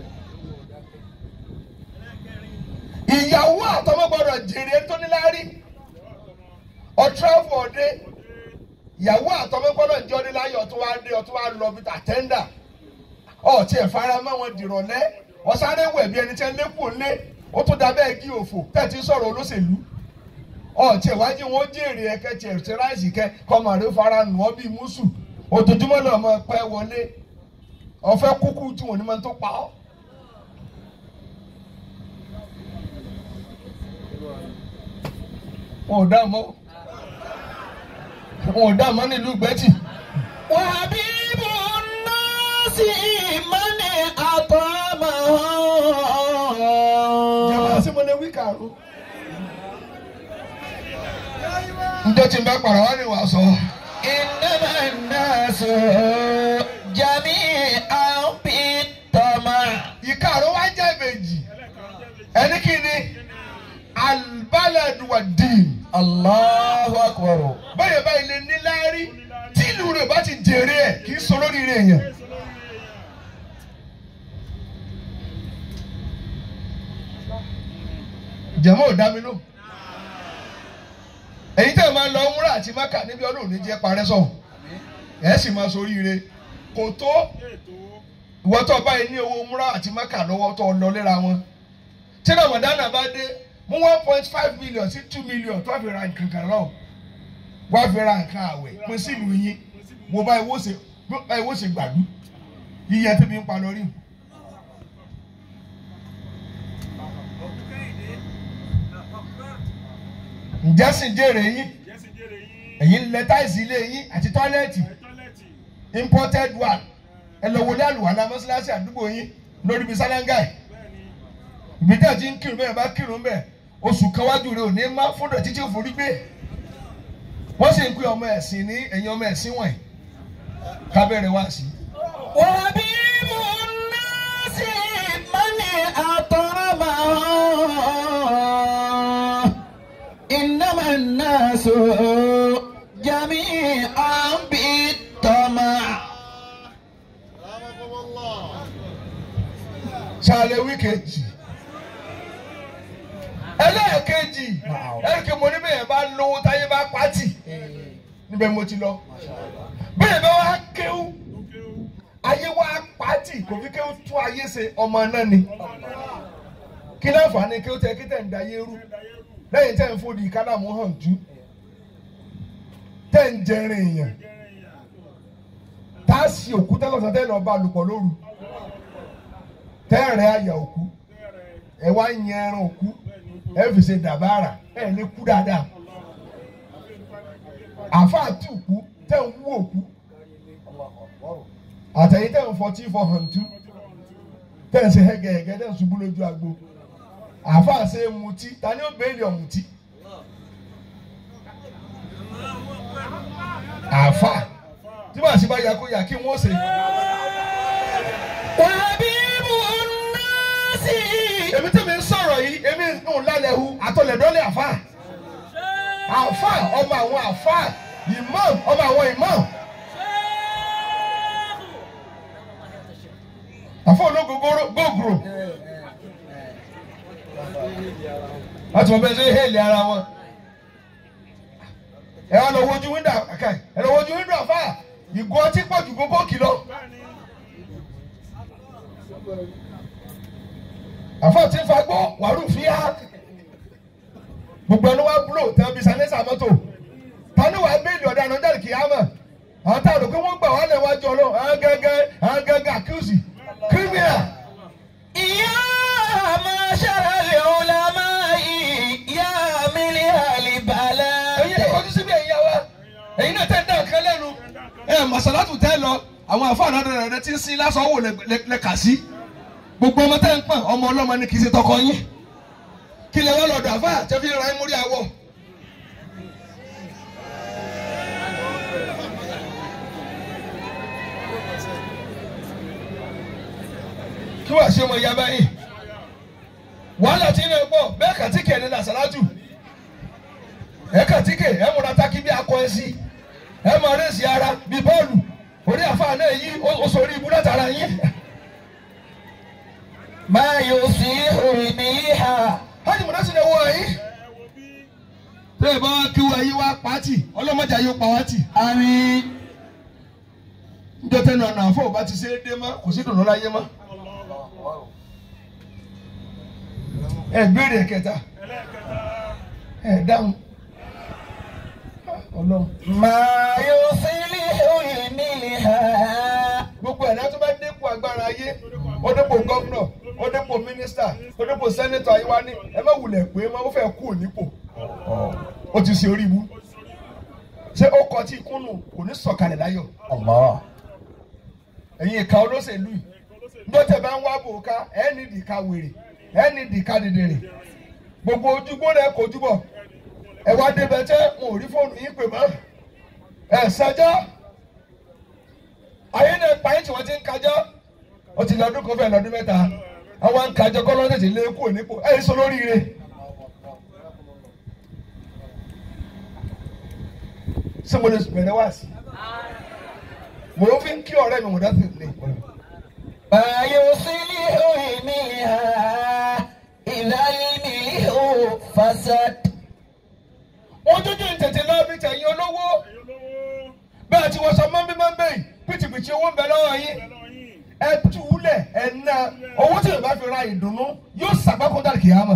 S1: ìyàwó àtọmọ gbọ́dọ̀ jèrè ẹni tó ní láárí ọtúráfù ọdẹ ìyàwó àtọmọ gbọ́dọ̀ jẹ ọdẹ láyé ọtún wá dé ọtún wá lọ bíi àtẹndà ọtí ẹ fara mọ́ wọn dìrọ̀lẹ́ ọsáré wẹ bí ẹni tí ẹ lékùn lé ó tún dábẹ́ gí òfò tẹ̀tí sọ̀rọ̀ olóṣèlú ọtí ìwájú wọn jèrè ẹkẹ tí ẹ ti ráìsì kẹ kọmọdé fara nù ọ bíi mùsù ojoojúmọ́ náà máa pẹ́ wọlé ọ̀fẹ́ kúkú tí wọn ní máa tó pa ọ́. wọn ò dá mọ́ wọn ò dá mọ́ nílùú gbẹ́tì.
S2: وحبيب الناس من أطعمه
S1: jàmbá sí mo lè wí kàró. njẹ́ tí n bá pàrọ̀ wá ní wàá sọ.
S2: إنما الناس جميعا بالطمع
S1: ìkàró wá jẹ́ ìbejì ẹni kí ni albaladu wa dín.
S2: الله أكبر
S1: báyọ̀ báyìí lè ní láárí tí ìlú rẹ̀ bá ti jèrè ẹ̀ kì í sọ lórí rẹ̀ yẹn. jẹ̀mọ́ ò dá mi lò. èyí tẹ̀ máa lọ múra àti máka níbi ọdún òní jẹ́ parẹ́ sọ̀hún ẹ̀ sì máa soríire kò tó
S3: ètò
S1: ìwọ tó báyìí ní owó múra àti mẹ́kà lọ́wọ́ tó lọ léra wọn tí ramadana bá dé mú one point five million sí two million tó fi ra nǹkan kan lọ wá fi ra nǹkan àwẹ̀ pín sílùú yín mo báyìí wó ṣe báyìí wó ṣe gbàdú yíyẹ tí mi ń pa lórí. ǹjẹ́ sì jèrè yín
S3: jẹ́sí jèrè yín
S1: ẹ̀yin lẹ táìsì ilé yín àti tọ́lẹ́ẹ̀tì
S3: tọ́lẹ́tì
S1: imported one ẹ lọ wọlé àlùwàlà mọ́ṣáláṣí àdúgbò yín lórí ibi sálángàì
S3: bẹ́ẹ̀ ni
S1: ibi tí a ti ń kírun bẹ́ẹ̀ bá kírun bẹ́ẹ̀ oṣù kan wájú rẹ̀ ò ní má fúndọ̀ títí ò forí gbé wọ́n sì ń pè ọmọ ẹ̀sìn ní ẹ̀yin ọmọ ẹ̀sìn wọ̀nyí kábẹ́rẹ́ wá sí.
S2: وحبيب الناس من أطعمه إنما الناس جميعا بالطمع
S1: ṣàlẹ̀ wíkẹ̀jì ẹlẹ́ẹ̀kejì ẹ̀rìkẹ́ mo ní bẹ́ẹ̀ bá lówó táyé bá pátì níbẹ̀ mo ti lọ bẹ́ẹ̀ bá wá kéwú
S3: òkè ó
S1: ayé wá pátì kò fi kéwú tún ayé ṣe ọmọ náà ni kí láǹfààní kéwú tẹ kí tẹ̀ ń da ayé rú lẹ́yìn tẹ̀ ń fòdì kádàmú hàn jú tẹ̀ ń jẹrin èèyàn tá a sì òkú tẹ́lọ̀sán tẹ́ lọ bá lùpọ̀ lóru tẹ́ rẹ̀ àyà òkú ẹ wá ń yẹn ẹran òkú ẹ fi ṣe dàbára ẹ lè kú dáadáa àfáà tí òkú tẹ́ ń wú òkú àtẹ̀yìn tẹ́ ń fọtí fọ hàn tú tẹ́ ń ṣe hẹ́gẹ́hẹ́gẹ́ tẹ́ ń ṣubú lójú agbo àfáà ṣe é mutí ta ni ó béèlì ọ̀mùtí àfáà tí wàá sí bá yà kó yà kí wọ́n ṣe.
S2: وحبيب الناس
S1: èmi tí mi ń sọ̀rọ̀ yìí èmi ń lálẹ́ hu àtọ̀lẹ̀dọ́lẹ̀ àfà àfà ọmọ àwọn àfà imam ọmọ àwọn imam àfọ ológogoro gògùrò láti mọ bẹ́ẹ̀ ṣe hẹ́ẹ̀lì ara wọn ẹ wá lọ wojú wíńdò àkà ẹ lọ wojú wíńdò àfà ìgò ọtí pọ̀ ju gbogbo kìlọ̀.
S3: bẹ́ẹ̀ ni
S1: àfọ tí ń fagbọ́ wàrú fíà gbogbo ẹni wá búlò tẹ bí sanẹ́sà mọ́tò tani wàá bẹ́ẹ̀lì ọ̀dà àná jáde kìámà àwọn tá a rò pé wọ́n gbà wọ́n lẹ̀ wájú ọlọ́ àwọn gẹ́gẹ́ àwọn gẹ́gẹ́ àkíyèsí kírímìnà
S2: يا معشر العلماء يا ملء
S1: ẹ̀yin ẹ̀
S2: البلاد
S1: kọjú síbi ẹ̀yà wa ẹ̀yin náà tẹ̀ ń dá nǹkan lẹ́nu ẹ̀ màsálátù tẹ́ lọ àwọn àfáàná rẹ̀ rẹ̀ ti ń sin lásán wò lẹ kà sí gbogbo ọmọ tẹ́ ń pọ̀n ọmọ ọlọ́mọ ni kì í ṣe tọkọ yín kí lè wá lọ́dọ̀ àfáà tẹ́ fi ra ẹ̀ mórí àwọ̀. kí wàá ṣe ọmọ ìyá báyìí wàhálà tí ń pọ̀ bẹ́ẹ̀ kàtíkè ní làṣàlájù ẹ kàtíkè ẹ múra tákì bí akọ ẹ sí ẹ máa rẹ́sì ara bí bọ́ọ̀lù orí àfáà náà yí ó sọrí ibú látara yín.
S2: ما يصيح رميها
S1: hajj múná sí ni owó yín.
S3: ẹ wo bí
S1: tẹ́ ẹ bá wá kí wọ́n yí wá pàtì ọlọ́mọdé ayé pa wá tì.
S2: آمين
S1: níjọ́ tẹ́nu ọ̀nà àfọ̀ bá ti ṣe é dé mọ́ kò sí dùnú láyé mọ́. ẹ béèrè kẹta
S3: ẹlẹ́ẹ̀kẹta
S1: ẹ dáhùn. ọlọ́run
S2: ما يصلح رميها
S1: gbogbo ẹ̀dá tó bá dépò agbára ayé ó dépò gọ́vnọ̀ ó dépò mínísítà ó dépò sẹ́nẹ́tọ̀ ayé wa ní ẹ má wulẹ̀ pé má ó fẹ́ kú nípò ó ti ṣe orí ibú ṣé ó kọ tí ikú nù kò ní sọ̀kalẹ̀ láyọ̀
S2: الله
S1: ẹ̀yin ìka olóṣèlú yìí ńdọ́tẹ̀ bá ń wá bòóká ẹ̀ ní ìdìka wèrè ẹ̀ ní ìdìka dìdìrì gbogbo ojúgbó rẹ̀ kò júbọ̀ ẹ wá débẹ̀ tẹ́ wọn ò rí fóònù yín pè mọ́ ẹ̀ sẹ́jọ́ ayé náà pa yín tí wọ́n ti ń kájọ́ ó ti lọ́dún kan fẹ́ lọ́dún mẹ́ta àwọn ń kájọ́ kọ́ lọ́sẹ̀ tí lé kúrò nípò ẹ̀ sọ lóríire. ṣé mo lè bẹ̀rẹ̀ wá sí i mo fi ń kí ọ̀rẹ́ mi mo dá sí ilé.
S2: ما يصلح رميها إذا الملح فسد
S1: ojújú ń tètè lọ bí tẹ̀yìn olówó
S3: ẹ̀yin olówó
S1: bẹ́ẹ̀ tí wọ́n sọ mọ́bí mọ́bí yìí pìtìpìtì tí owó ń bẹ lọ́wọ́ yín
S3: Bẹ́ẹ̀ lọ yín.
S1: ẹ túlẹ̀ ẹ ná owó tí yorùbá fi ra ìdùnnú yóò sàgbákò dàrí kìámà.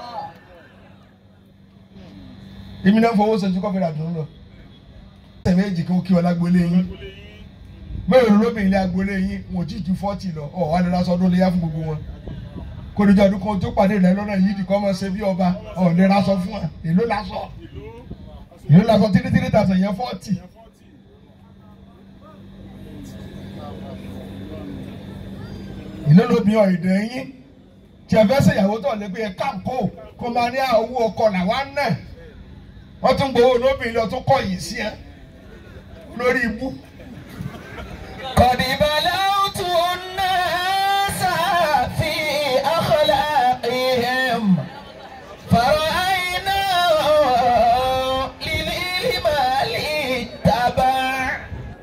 S1: èmi náà fowó sọjú kọ́ fi ra ìdùnnú lọ. ọ̀sẹ̀ méjì kí wọ́n kí wọn lágbólé yín
S3: Agbolé yín.
S1: mẹ́rin lóbìnrin ilé agbolé yín wọn ò tí ju fọ́tì lọ ọ̀ wá lè raṣọ ọdún léyà fún gbogbo wọn. kò ní jẹ́ ọdún kan tó pàdé rẹ lọ́nà yìí dìkọ́ ọmọ ṣe bí ọba ọ̀ lè raṣọ fún wa èló laṣọ
S3: Ìlú.
S1: èló laṣọ tírí tírí tàṣà yẹn fọ́tì.
S3: Ìyá fọ́tì.
S1: ìlú lóbi ọ̀ìdẹ̀ yín tí ẹ fẹ́ ṣèyàwó tó lé pé ẹ káàkó kó máa ní owó ọkọ làwa náà wọ́n tún gbowó lóbìnrin lọ tún kọ̀ yìí sí ẹ lórí ibú.
S2: قد بلوت الناس في أخلاقهم فرأينا للمال تبع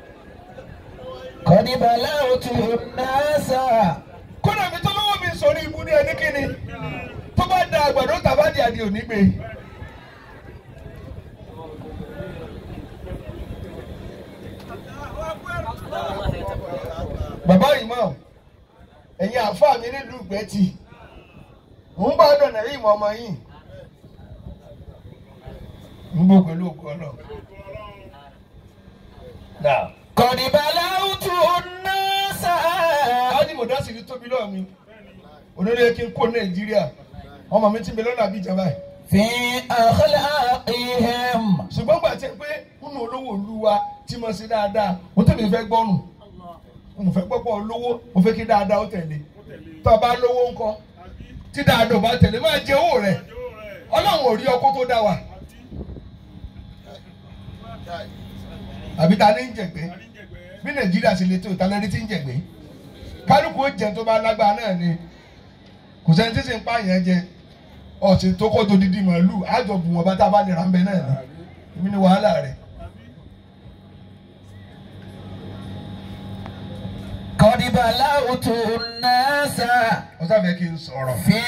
S2: قد بلوت الناس
S1: kódà mi tó lọ́wọ́ mi sọ̀rọ̀ ibú ní ẹni kíni tó bá da àgbàdo tàbá di àdì òní gbé. bàbá yìí mọ̀ ẹ̀yin àáfàá mi nílùú ìgbẹ́tì ń bá dọ̀nà rí ìmọ̀ ọmọ yìí ń bọ̀ pẹ̀lú òkú ọlọ́ náà.
S2: قد بلوت الناس
S1: Adi Modasiri tóbi lọ́wọ́ mi. Olórí kí n kó Nàìjíríà. Ọmọ mi ti bẹ lọ́nà àbí ìjàmbá ẹ̀.
S2: في أخلاقهم
S1: Ṣùgbọ́n gbà tẹ́ pé nínú olówó ìlú wa tí mo ṣe dáadáa, mo tẹ̀lé fẹ́ gbọ́nù. Mo fẹ́ gbọ́pọ̀ olówó, mo fẹ́ kí dáadáa ó tẹ̀lé. Tó o bá lówó ńkọ́, tí dáadáa ò bá tẹ̀lé, máa jẹ owó rẹ̀.
S3: Yóò rẹ̀.
S1: Ọlọ́run ò rí ọkọ tó dá wa. Àbí ta ní ń jẹ̀gbẹ́?
S3: Àníjẹ̀gbẹ́.
S1: Bí Nàìjíríà ṣe lè tó ìtàlẹ́rí tí ń jẹ̀gbẹ́. Kálukú ó jẹun tó bá lágbára náà ni. Kò sẹ́ni tí sì ń pààyàn jẹ. Ọ̀sìn tó kọ́ tó dídí màálù, àjọ bù wọ́n bá tá a bá lè ra ń bẹ náà ni. Èmi ni wàhálà rẹ̀.
S2: قد بلوت الناس
S1: Ọ̀sán fẹ́ kí n sọ̀rọ̀.
S2: في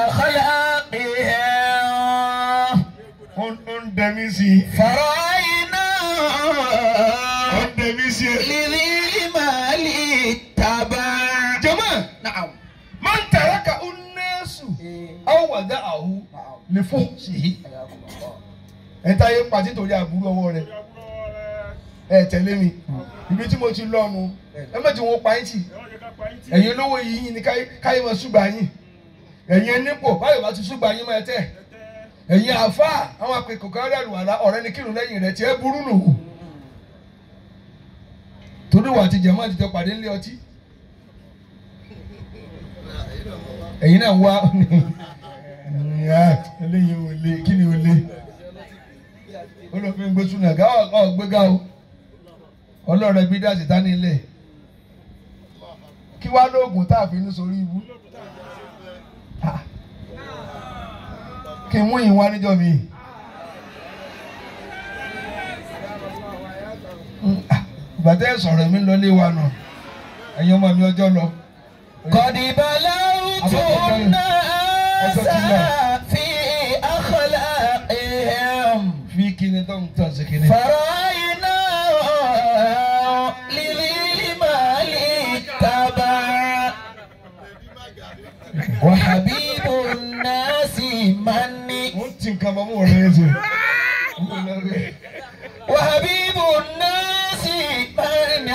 S2: أخلاقهم
S1: Ó ń ó ń dẹmí sí i.
S2: فرأينا
S1: Ó ń dẹmí sí i.
S2: لذي المال تبع
S1: Jọ̀mọ́,
S2: نعم
S1: máa ń tẹ̀rẹ́ ka ó nẹ́ẹ̀sù. Àwọn wàdà àhú lè fún sí i. Ẹ táyé pàtí torí àbúrò ọwọ́ rẹ̀.
S3: Ìyàwó rẹ̀.
S1: Ẹ tẹ̀lé mi. Ibi tí mo ti lọ́nu. Ẹ má ti wọ́n pa ẹ́ tì.
S3: Ẹ wọ́n jẹ́ ká pa yín tì.
S1: Ẹ̀yin olówó yìí yín ni káyé káyé máa ṣùgbà yín. Ẹ̀yin ẹnípò báyọ̀ bá ti ṣùgbà yín máa tẹ̀. Ẹ̀yin àáfàá àwọn àpèkò kan rẹ̀ lùwàlá ọ̀rẹ́ ni kírun lẹ́yìn rẹ̀ tí ẹ burú nù. Torí wà ti jẹ̀mọ́ àtijọ́ pàdé ńlé ọtí. Ẹ̀yin náà wá eléyìí ò le kí ni ò le. Olùfin gbé súnà gá ọ̀ gbéga o. Ọlọ́run ẹbí dá síta nílẹ̀. Kí wá lóògùn tá a fi ní sórí ibú. Ah. Kí n mú ìwà níjọ́ mi. Mm, ah, Ìgbà tẹ́ ẹ sọ̀rọ̀ mi lọ lé wa nù. Ẹ̀yin ọmọ mi ọjọ́ lọ.
S2: قد بلوت الناس في أخلاقهم
S1: Fi kíni tó ń tàn sí kíni.
S2: فرأينا لذي المال تبع وحبيب الناس من
S1: Mo ń ti nǹkan bọ́ mọ́ ọ̀rẹ́ yẹn sè.
S2: وحبيب الناس من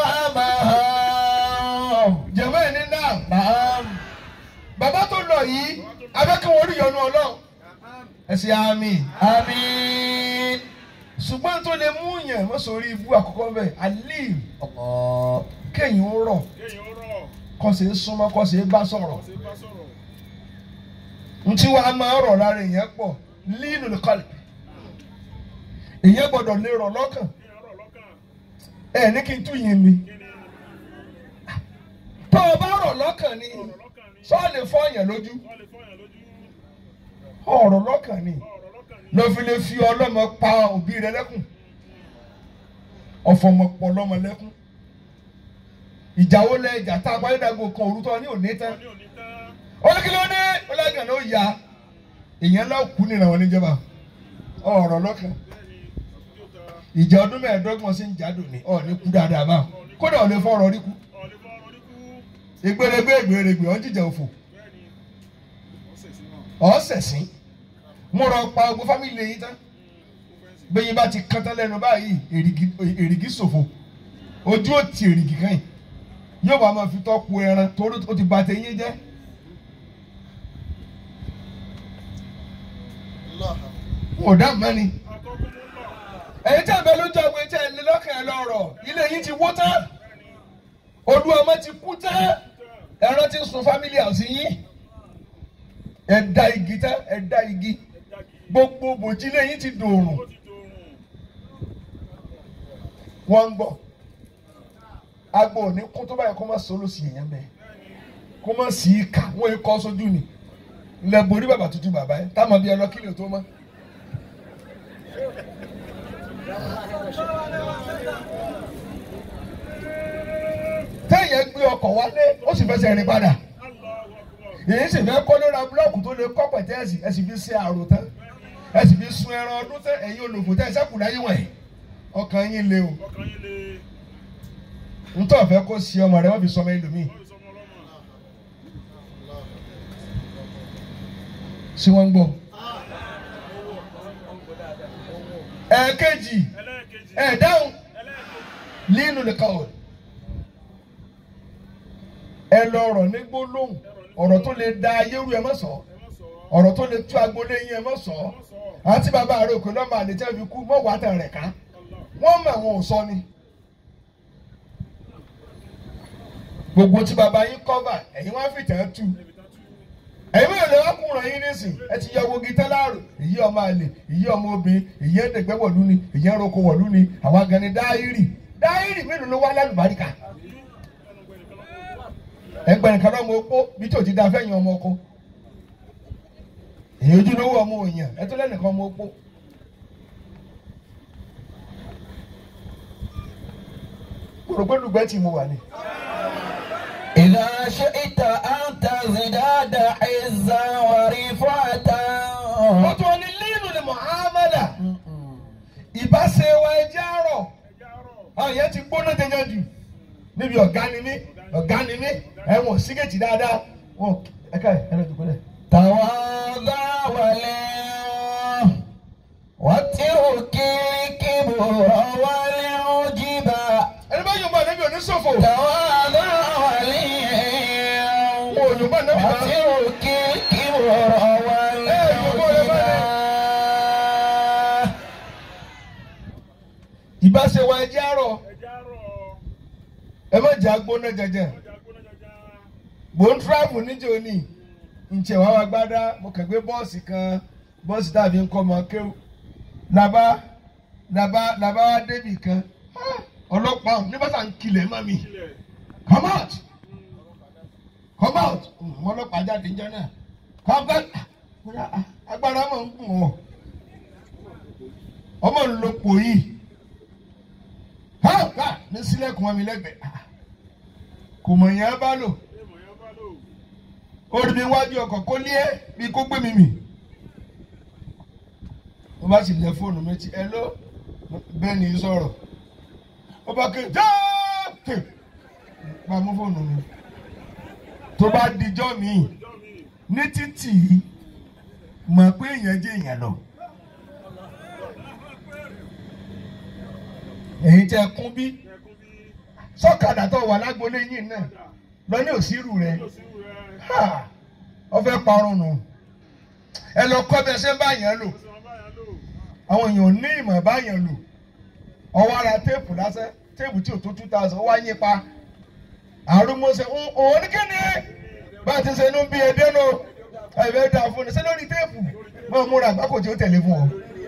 S2: أطعمهم
S1: Jẹ̀mọ́ ẹ̀ ní náà.
S2: نعم
S1: Bàbá tó lọ yìí, abẹ́kẹ́ wọn rí yọnu ọlọ́run. Ẹ ṣe àmì.
S2: آمين
S1: Ṣùgbọ́n tó lè mú yẹn mọ́ sórí ibú àkọ́kọ́ bẹ́ẹ̀, àlè
S2: الله
S1: kéèyàn ó rọ̀,
S3: Kéèyàn ó rọ̀.
S1: kọ́ sì é súnmọ́, kọ́ sì é bá sọ̀rọ̀.
S3: Ṣé bá sọ̀rọ̀?
S1: ntí wàá máa rọ̀ lára èèyàn pọ̀ líìnù nìkan èèyàn gbọ́dọ̀ lè rọ̀ lọ́kàn
S3: Kéèyàn rọ̀ lọ́kàn.
S1: ẹ ní kí n tún yín mi
S3: Kí ni
S1: tó o bá rọ̀ lọ́kàn ni
S3: ọ̀rọ̀ lọ́kàn ni?
S1: sọ lè fọ́ èèyàn lójú
S3: Wọ́n lè fọyàn lójú.
S1: ọ̀rọ̀ lọ́kàn ni
S3: Ọ̀rọ̀ lọ́kàn ni.
S1: lọ fi lè fi ọlọ́mọ pa òbí rẹ lẹ́kùn ọ̀fọ̀mọ̀ pọ̀ lọ́mọ lẹ́kùn ìjà wo lẹ ìjà tá a parí dàgbò kan òrùtọ́ ní òní tán
S3: Wọ́n ní òní tán.
S1: olùkílódé ọlọ́gàn ló ya èèyàn lọ kú nínú àwọn oníjọba ọ̀rọ̀ lọ́kàn
S3: Bẹ́ẹ̀ni, àtúntò ta.
S1: ìjà ọdún mẹ́ẹ̀ẹ́dọ́gbọ̀n sí ń jádò ní ọ̀ ní kú dáadáa báwọn.
S3: Ọ̀ ní
S1: kódà ò lè fọ̀rọ̀ rí kú
S3: ọ̀lẹ́ fọ́ ọ̀rọ̀ ní kú
S1: ìgbèrègbè ìgbèrègbè ọ̀ jíjà òfò
S3: bẹ́ẹ̀ ni ó sì sí náà
S1: ọ̀sẹ̀sìn mo rọ pa ogun fámìlì yìí tán bẹ́yìn bá ti kán tán lẹ́nu báyìí èrìgì èrìgì ṣòfò ojú ò ti èrìgì kan yìí yóò wá máa fi tọ́kù ẹran torí ó ti bà tẹ̀yìn jẹ́ wọn ò dá mọ́ni
S3: akọ́kọ́ tó ń lọ
S1: ẹ̀yin tí a bẹ lójú ọgbẹ́ tí a lè lọ́kàn ẹ̀ lọ́rọ̀ ilé yìí ti wó tán olú ọmọ ti kú tán ẹran ti ń sun fámìlì àwòsí yín ẹ̀ da igi tán ẹ̀ da igi
S3: ẹja kì í
S1: gbogbo bòjílé yín ti dòrùn
S3: ó ti dòrùn
S1: wọ́n ń gbọ́ agbo òní kún tó báyìí kó má sọ lóṣì èèyàn bẹ́ẹ̀ kó má sì í kà wọ́n yìí kọ́ sójú ni ilẹ̀ borí bàbá tuntun bàbá yẹn táwọn bíi ọlọ́kìlì tó mọ́. téèyàn gbé ọkọ̀ wálé ó sì fẹsẹ̀ rìn padà
S3: Allahu Akbar
S1: èyí sì fẹ́ kọ́ lóra búlọ́ọ̀kù tó lè kọ́ pẹ̀tẹ́ẹ̀sì ẹ sì fi ṣe àrò tán ẹ sì fi sun ẹran ọdún tán ẹ̀yin olùkù tẹ́ ẹ sẹ́kù láyé wọ̀nyí ọkàn yín le o
S3: ọkàn yín lè
S1: ntọ́ fẹ́ kó sí ọmọ rẹ wọ́n fi sọmọ ẹlòmíì
S3: wọ́n fi sọmọ ọlọ́mọ
S1: sí wọ́n ń gbọ́. ẹ̀ẹ̀kejì
S3: ẹlẹ́ẹ̀kejì
S1: ẹ̀ dáhùn
S3: ẹlẹ́ẹ̀kejì
S1: línu nìkan o ẹ lọ ọ̀rọ̀ ní gbólóhùn ọ̀rọ̀ tó lè da ayéru ẹ má sọ
S3: ẹ má sọ ọ́
S1: ọ̀rọ̀ tó lè tú agbolé yín ẹ má sọ
S3: ẹ má sọ ọ́
S1: àti bàbá rẹ òkè lọ́mọ àlejò fi kú mọ́ wàá tàn rẹ̀ ká
S3: Allah
S1: wọ́n mọ̀ àwọn ò sọ ni. gbogbo tí bàbá yín kọ́va ẹ̀yin wá fìtẹ́ tú
S3: ibi tá tú
S1: ẹ̀yin mẹ́rin lè wá kúnra yín nísìn ẹ ti yọ wogi tẹ́láàrò èyí ọmọ àlè èyí ọmọ obìnrin èyí ẹ̀dẹ̀gbẹ́ wọ̀lú ni èyí ẹ̀rọ̀kọ wọ̀lú ni àwọn agani dáírì dáírì mélòó ló wá lálùbáríkà
S3: ẹnu gbẹ nìkan lọ́wọ́
S1: ẹgbẹ́ nìkan lọ́mọ opó bí tí ò ti da fẹ́yìn ọmọ ọkọ èyí ojúlówó ọmọ òyìn ẹ tó lẹ́nìkan ọmọ opó. kòrògbẹ́dùgbẹ́ tí mo wà ní.
S2: إذا شئت أن تزداد عزا ورفعة
S1: wọ́n tún ní lílù ní muhammadu ìbáṣe wa ẹjẹ́ àárọ̀
S3: ẹja àárọ̀
S1: àwọn yẹn ti gbóná jẹjẹ jù níbi ọ̀gá ni mí ọ̀gá ni mí ẹ̀wọ̀n sígẹ̀tì dáadáa wọn ẹ̀ka ẹ̀ ẹ̀rọ ìdúgbò lẹ̀.
S2: تواضع ولي واترك الكبر والعجب
S1: ẹni bá yóò bá níbi oníṣòfò
S2: تواضع ولي
S1: wọn ò yóò bá níbi bá
S2: واترك الكبر والعجب
S1: ìbáṣe wa ẹjẹ́ àárọ̀
S3: ẹja àárọ̀
S1: ẹ má jà gbóná jẹjẹ
S3: ọjà gbóná jẹjẹ
S1: mò ń tíráàbù níjó ní ǹjẹ́ wàá wá gbádá mo kàn gbé bọ́ọ̀sì kan bọ́ọ̀sì tàbí nǹkan ọmọ kéwù làbá làbá làbá wá débì kan Ah, ọlọ́pàá ní bá sà ń kilẹ̀ mọ́ mi.
S3: ilẹ̀
S1: come out come out mo ọlọ́pàá jáde níjọ́ náà come back Ah, agbára mọ̀ ń gùn ọ́ ọmọ ń lo pò yìí ká ní sílẹ̀kùn wọn mi lẹ́gbẹ̀ẹ́ Ah, kò mọ̀ yẹn bá lò
S3: èèmọ̀ yẹn bá lò
S1: ó rí mi wájú ọkọ̀ kó lé ẹ́ bí kó gbé mi mì mo bá sì lẹ fóònù mi ti ẹ ló bẹ́ẹ̀ ni sọ̀rọ̀ ó bá ké jáàkè bá mú fóònù mi tó bá dijọ́ mi
S3: ìjọ mi
S1: ní títì mọ̀ pé èèyàn jẹ́ èèyàn lọ. èyí tẹ kún bí
S3: ẹkún bí
S1: sọ́kadà tó wà lágbolé yìí náà lọ ní òsírù rẹ̀
S3: yóò sí rẹ
S1: Ha! ọfẹ parun nù ẹ lọ kọ́ bí ẹ ṣe ń bá yẹn lò
S3: ó sì wọn bá yẹn lò
S1: àwọn èèyàn ò ní ìmọ̀ bá yẹn lò ọwọ́ ara téèpù lásán téèpù tí ò tó two thousand wá yín pa àrùmọ̀ọ́sẹ̀ òun ní kíni bá a ti ṣe inú bí edé nù ẹ̀fẹ̀ dà fún ni ṣé lórí téèpù máa múra àgbákò tí ó tẹ̀lé fún ọ.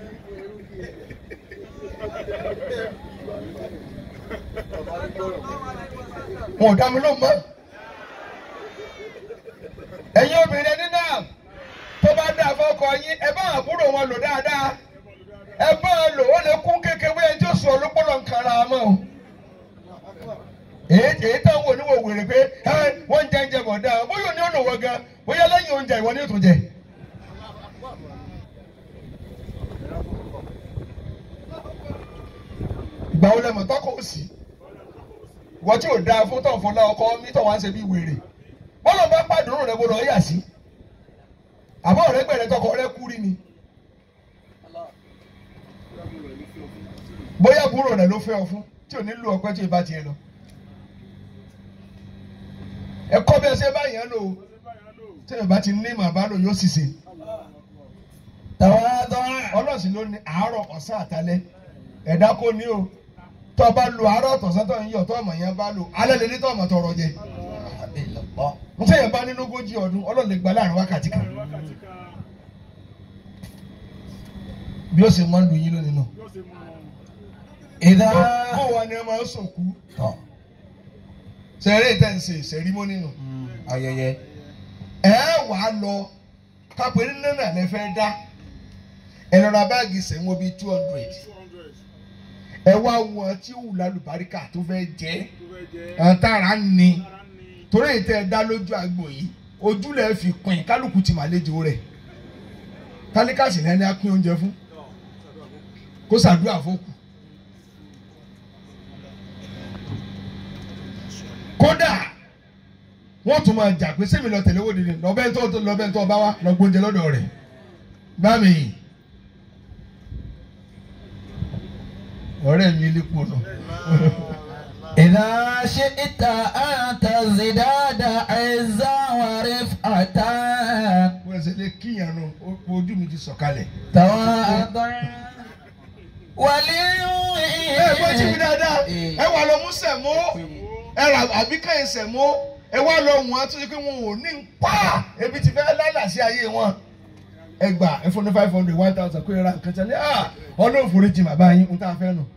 S1: wọn ò dá mi lóhùn mọ́ ẹ̀yin obìnrin ní náà tó bá dá fọ́kọ yín ẹ bá àbúrò wọn lò dáadáa ẹ bá a lò ó lè kún kékeré ẹni tí ó sọ olúpọ̀lọ̀ nǹkan ara mọ́ o. èyí èyí táwọn oníwò wèrè pé ẹ wọ́n ń jẹ oúnjẹ bọ̀ dáa bóyá òní ọ̀nà wọ̀ gan bóyá lẹ́yìn oúnjẹ ìwọ ni ó tún jẹ. ìgbà wo lẹ́mọ̀ tọ́kọ̀ ó sì wọ́n tí ò dáa fún tọ̀ fọlá ọkọ mi tọ̀ wá ń ṣe bí wèrè bọ́lá bá pàdánù rẹ̀ gbọdọ̀ yà sí àbọ̀ rẹ̀ gbẹ̀rẹ̀ tọkọ rẹ̀ kú rí ni bóyá àbúrò rẹ̀ ló fẹ́ ọ fún tí ò ní lu ọpẹ́ tí ì bá tiẹ̀ lọ ẹ̀kọ́ bí ẹ ṣe bá yẹn lò ó tí ì bá ti ní màbá lò yóò sì ṣe
S2: تواضع
S1: ọlọ́sìn ló ní àárọ̀ ọ̀sán àtàlẹ́ ẹ̀dá kò ní o tó o bá lo àárọ̀ tọ̀sán tó ń yọ̀ tó ọmọ yẹn bá lò alẹ́ lè ní tó ọmọ tọrọ jẹ
S2: الله
S1: n tẹ́ yẹn bá nínú ogójì ọdún ọlọ́run lè gba láàrin wákàtí kan
S3: wákàtí kan
S1: bí ó ṣe máa ń lu yín lónìí nù.
S3: yóò ṣe mú un.
S2: إذا
S1: bó wa ni ẹ máa ń sòkú
S2: tọ́
S1: sẹ́rẹ́ ìtẹ̀ ń ṣe sẹ́rímọ́nì nù.
S2: ayẹyẹ
S1: ẹ wà á lọ kápẹ́ ní náírà lẹ fẹ́ dá ẹ lọ ra báàgì sẹ́wọ́n bíi two hundred
S3: two hundred
S1: ẹ wá wọn tí ó wù lálùbáríkà tó fẹ́ jẹ́
S3: tó fẹ́ jẹ́
S1: àtàrà ni
S3: ara ní
S1: torí ìtẹ́ ẹ dá lójú àgbò yìí ojú lẹ̀ fi pin kálukú ti màlejò rẹ̀ tálíkàsì lẹ́ni á pín oúnjẹ fún kó ṣàdúrà fókù. kódà wọ́n tún máa jà pé sẹ́mi lọ tẹ̀lé wò dídì lọ́bẹ̀ tó lọ́bẹ̀ tó bá wá lọ gbóúnjẹ lọ́dọ̀ rẹ̀ bá mi yìí. ọ̀rẹ́ mi lè pò nù.
S2: إذا شئت أن تزداد عزا ورفعة
S1: wọ́n ṣe lè kíyàn nù ojú mi ti sọ̀kalẹ̀.
S2: تواضع
S1: ẹ gbọ́ tí mi
S2: ولي
S1: dáadáa ẹ wà lọ mú sẹ̀mó ẹ rà àbí kẹ́yìn sẹ̀mó ẹ wá lọ wọ́n á tún ṣe pé wọn ò ní pa ebi ti fẹ́ lálà sí ayé wọn. ẹ gbà ẹ fún ní five hundred one thousand kó ẹ ra nǹkan tẹ́lẹ̀ ah ọlọ́run foríjì bàbá yín ń tá a fẹ́ nù.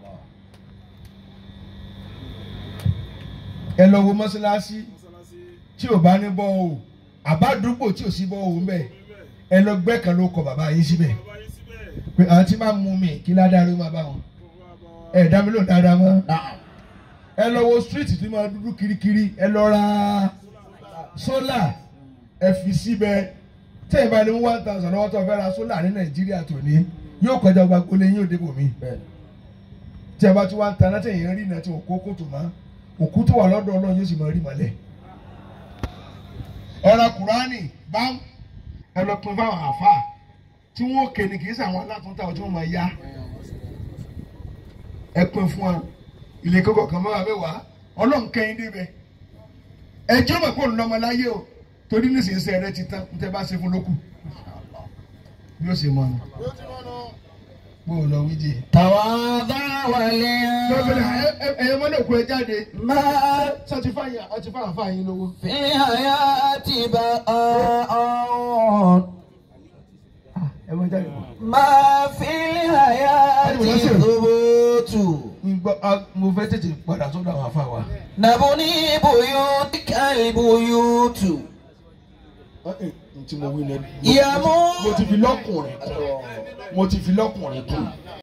S1: ẹ lọ wo mọ́ṣáláṣí
S3: mọ́sálásí
S1: tí ò bá ní bọ́ o àbádúgbò tí ò sí bọ́ o ń bẹ̀ ẹ lọ gbẹ́ kan ló kọ bàbá yín síbẹ̀
S3: bàbá yín síbẹ̀
S1: pé àwọn tí máa mú mi kí ládàá ló máa bá wọn
S3: kó wá bá wa
S1: ẹ dá mi lóhùn dáadáa mọ́
S2: نعم
S1: ẹ lọ wo street tí máa dúdú kirikiri ẹ lọ ra sólà ẹ fi síbẹ̀ tẹ́yìn bá ní one thousand lọ́wọ́ tó fẹ́ ra sólà ní nàìjíríà tó ní yóò kọjá ọgbà gbolé yín òde bòmí tí ẹ bá ti wá ń taná tẹ̀yìn rí iná tí òkú kòtò mọ́ òkú tó wà lọ́dọ̀ ọlọ́run yóò sì máa rí mọ́lẹ̀ ẹ ra kùránì bám ẹ lọ pin fáwọn àáfàá tí wọn ò kéde kì í sàwọn alátúntà tí wọn máa yá ẹ pin fún wa ilé kókò kan máa mẹ́wàá ọlọ́run kẹ́yìn débẹ̀ ẹ jẹ́ mọ̀ pé òun lọ́mọ láyé o torí nísinsìnyí rẹ ti tán tẹ́ bá ṣe fún lókù bí ó ṣe mọ ni bó o lọ wí jẹ.
S2: تواضع ولي
S1: lọ́bẹ̀rẹ̀ ẹ̀yẹ mọ́lẹ̀ kú ẹ jáde
S2: ما
S1: sọ ti fáyà ọtí fáyà fáyà yín lówó.
S2: في الحياة بقاء
S1: ẹ mọ jáde.
S2: ما في الحياة ثبوت
S1: Ngbọ́ a- mo fẹ́ tètè padà sọ́dọ̀ àwọn afá wa.
S2: نبني بيوتك البيوت
S1: Ntí mo wí lẹ́nu.
S2: يموت
S1: Mo ti fi lọ́kùnrin kún. Mo ti fi lọ́kùnrin kún.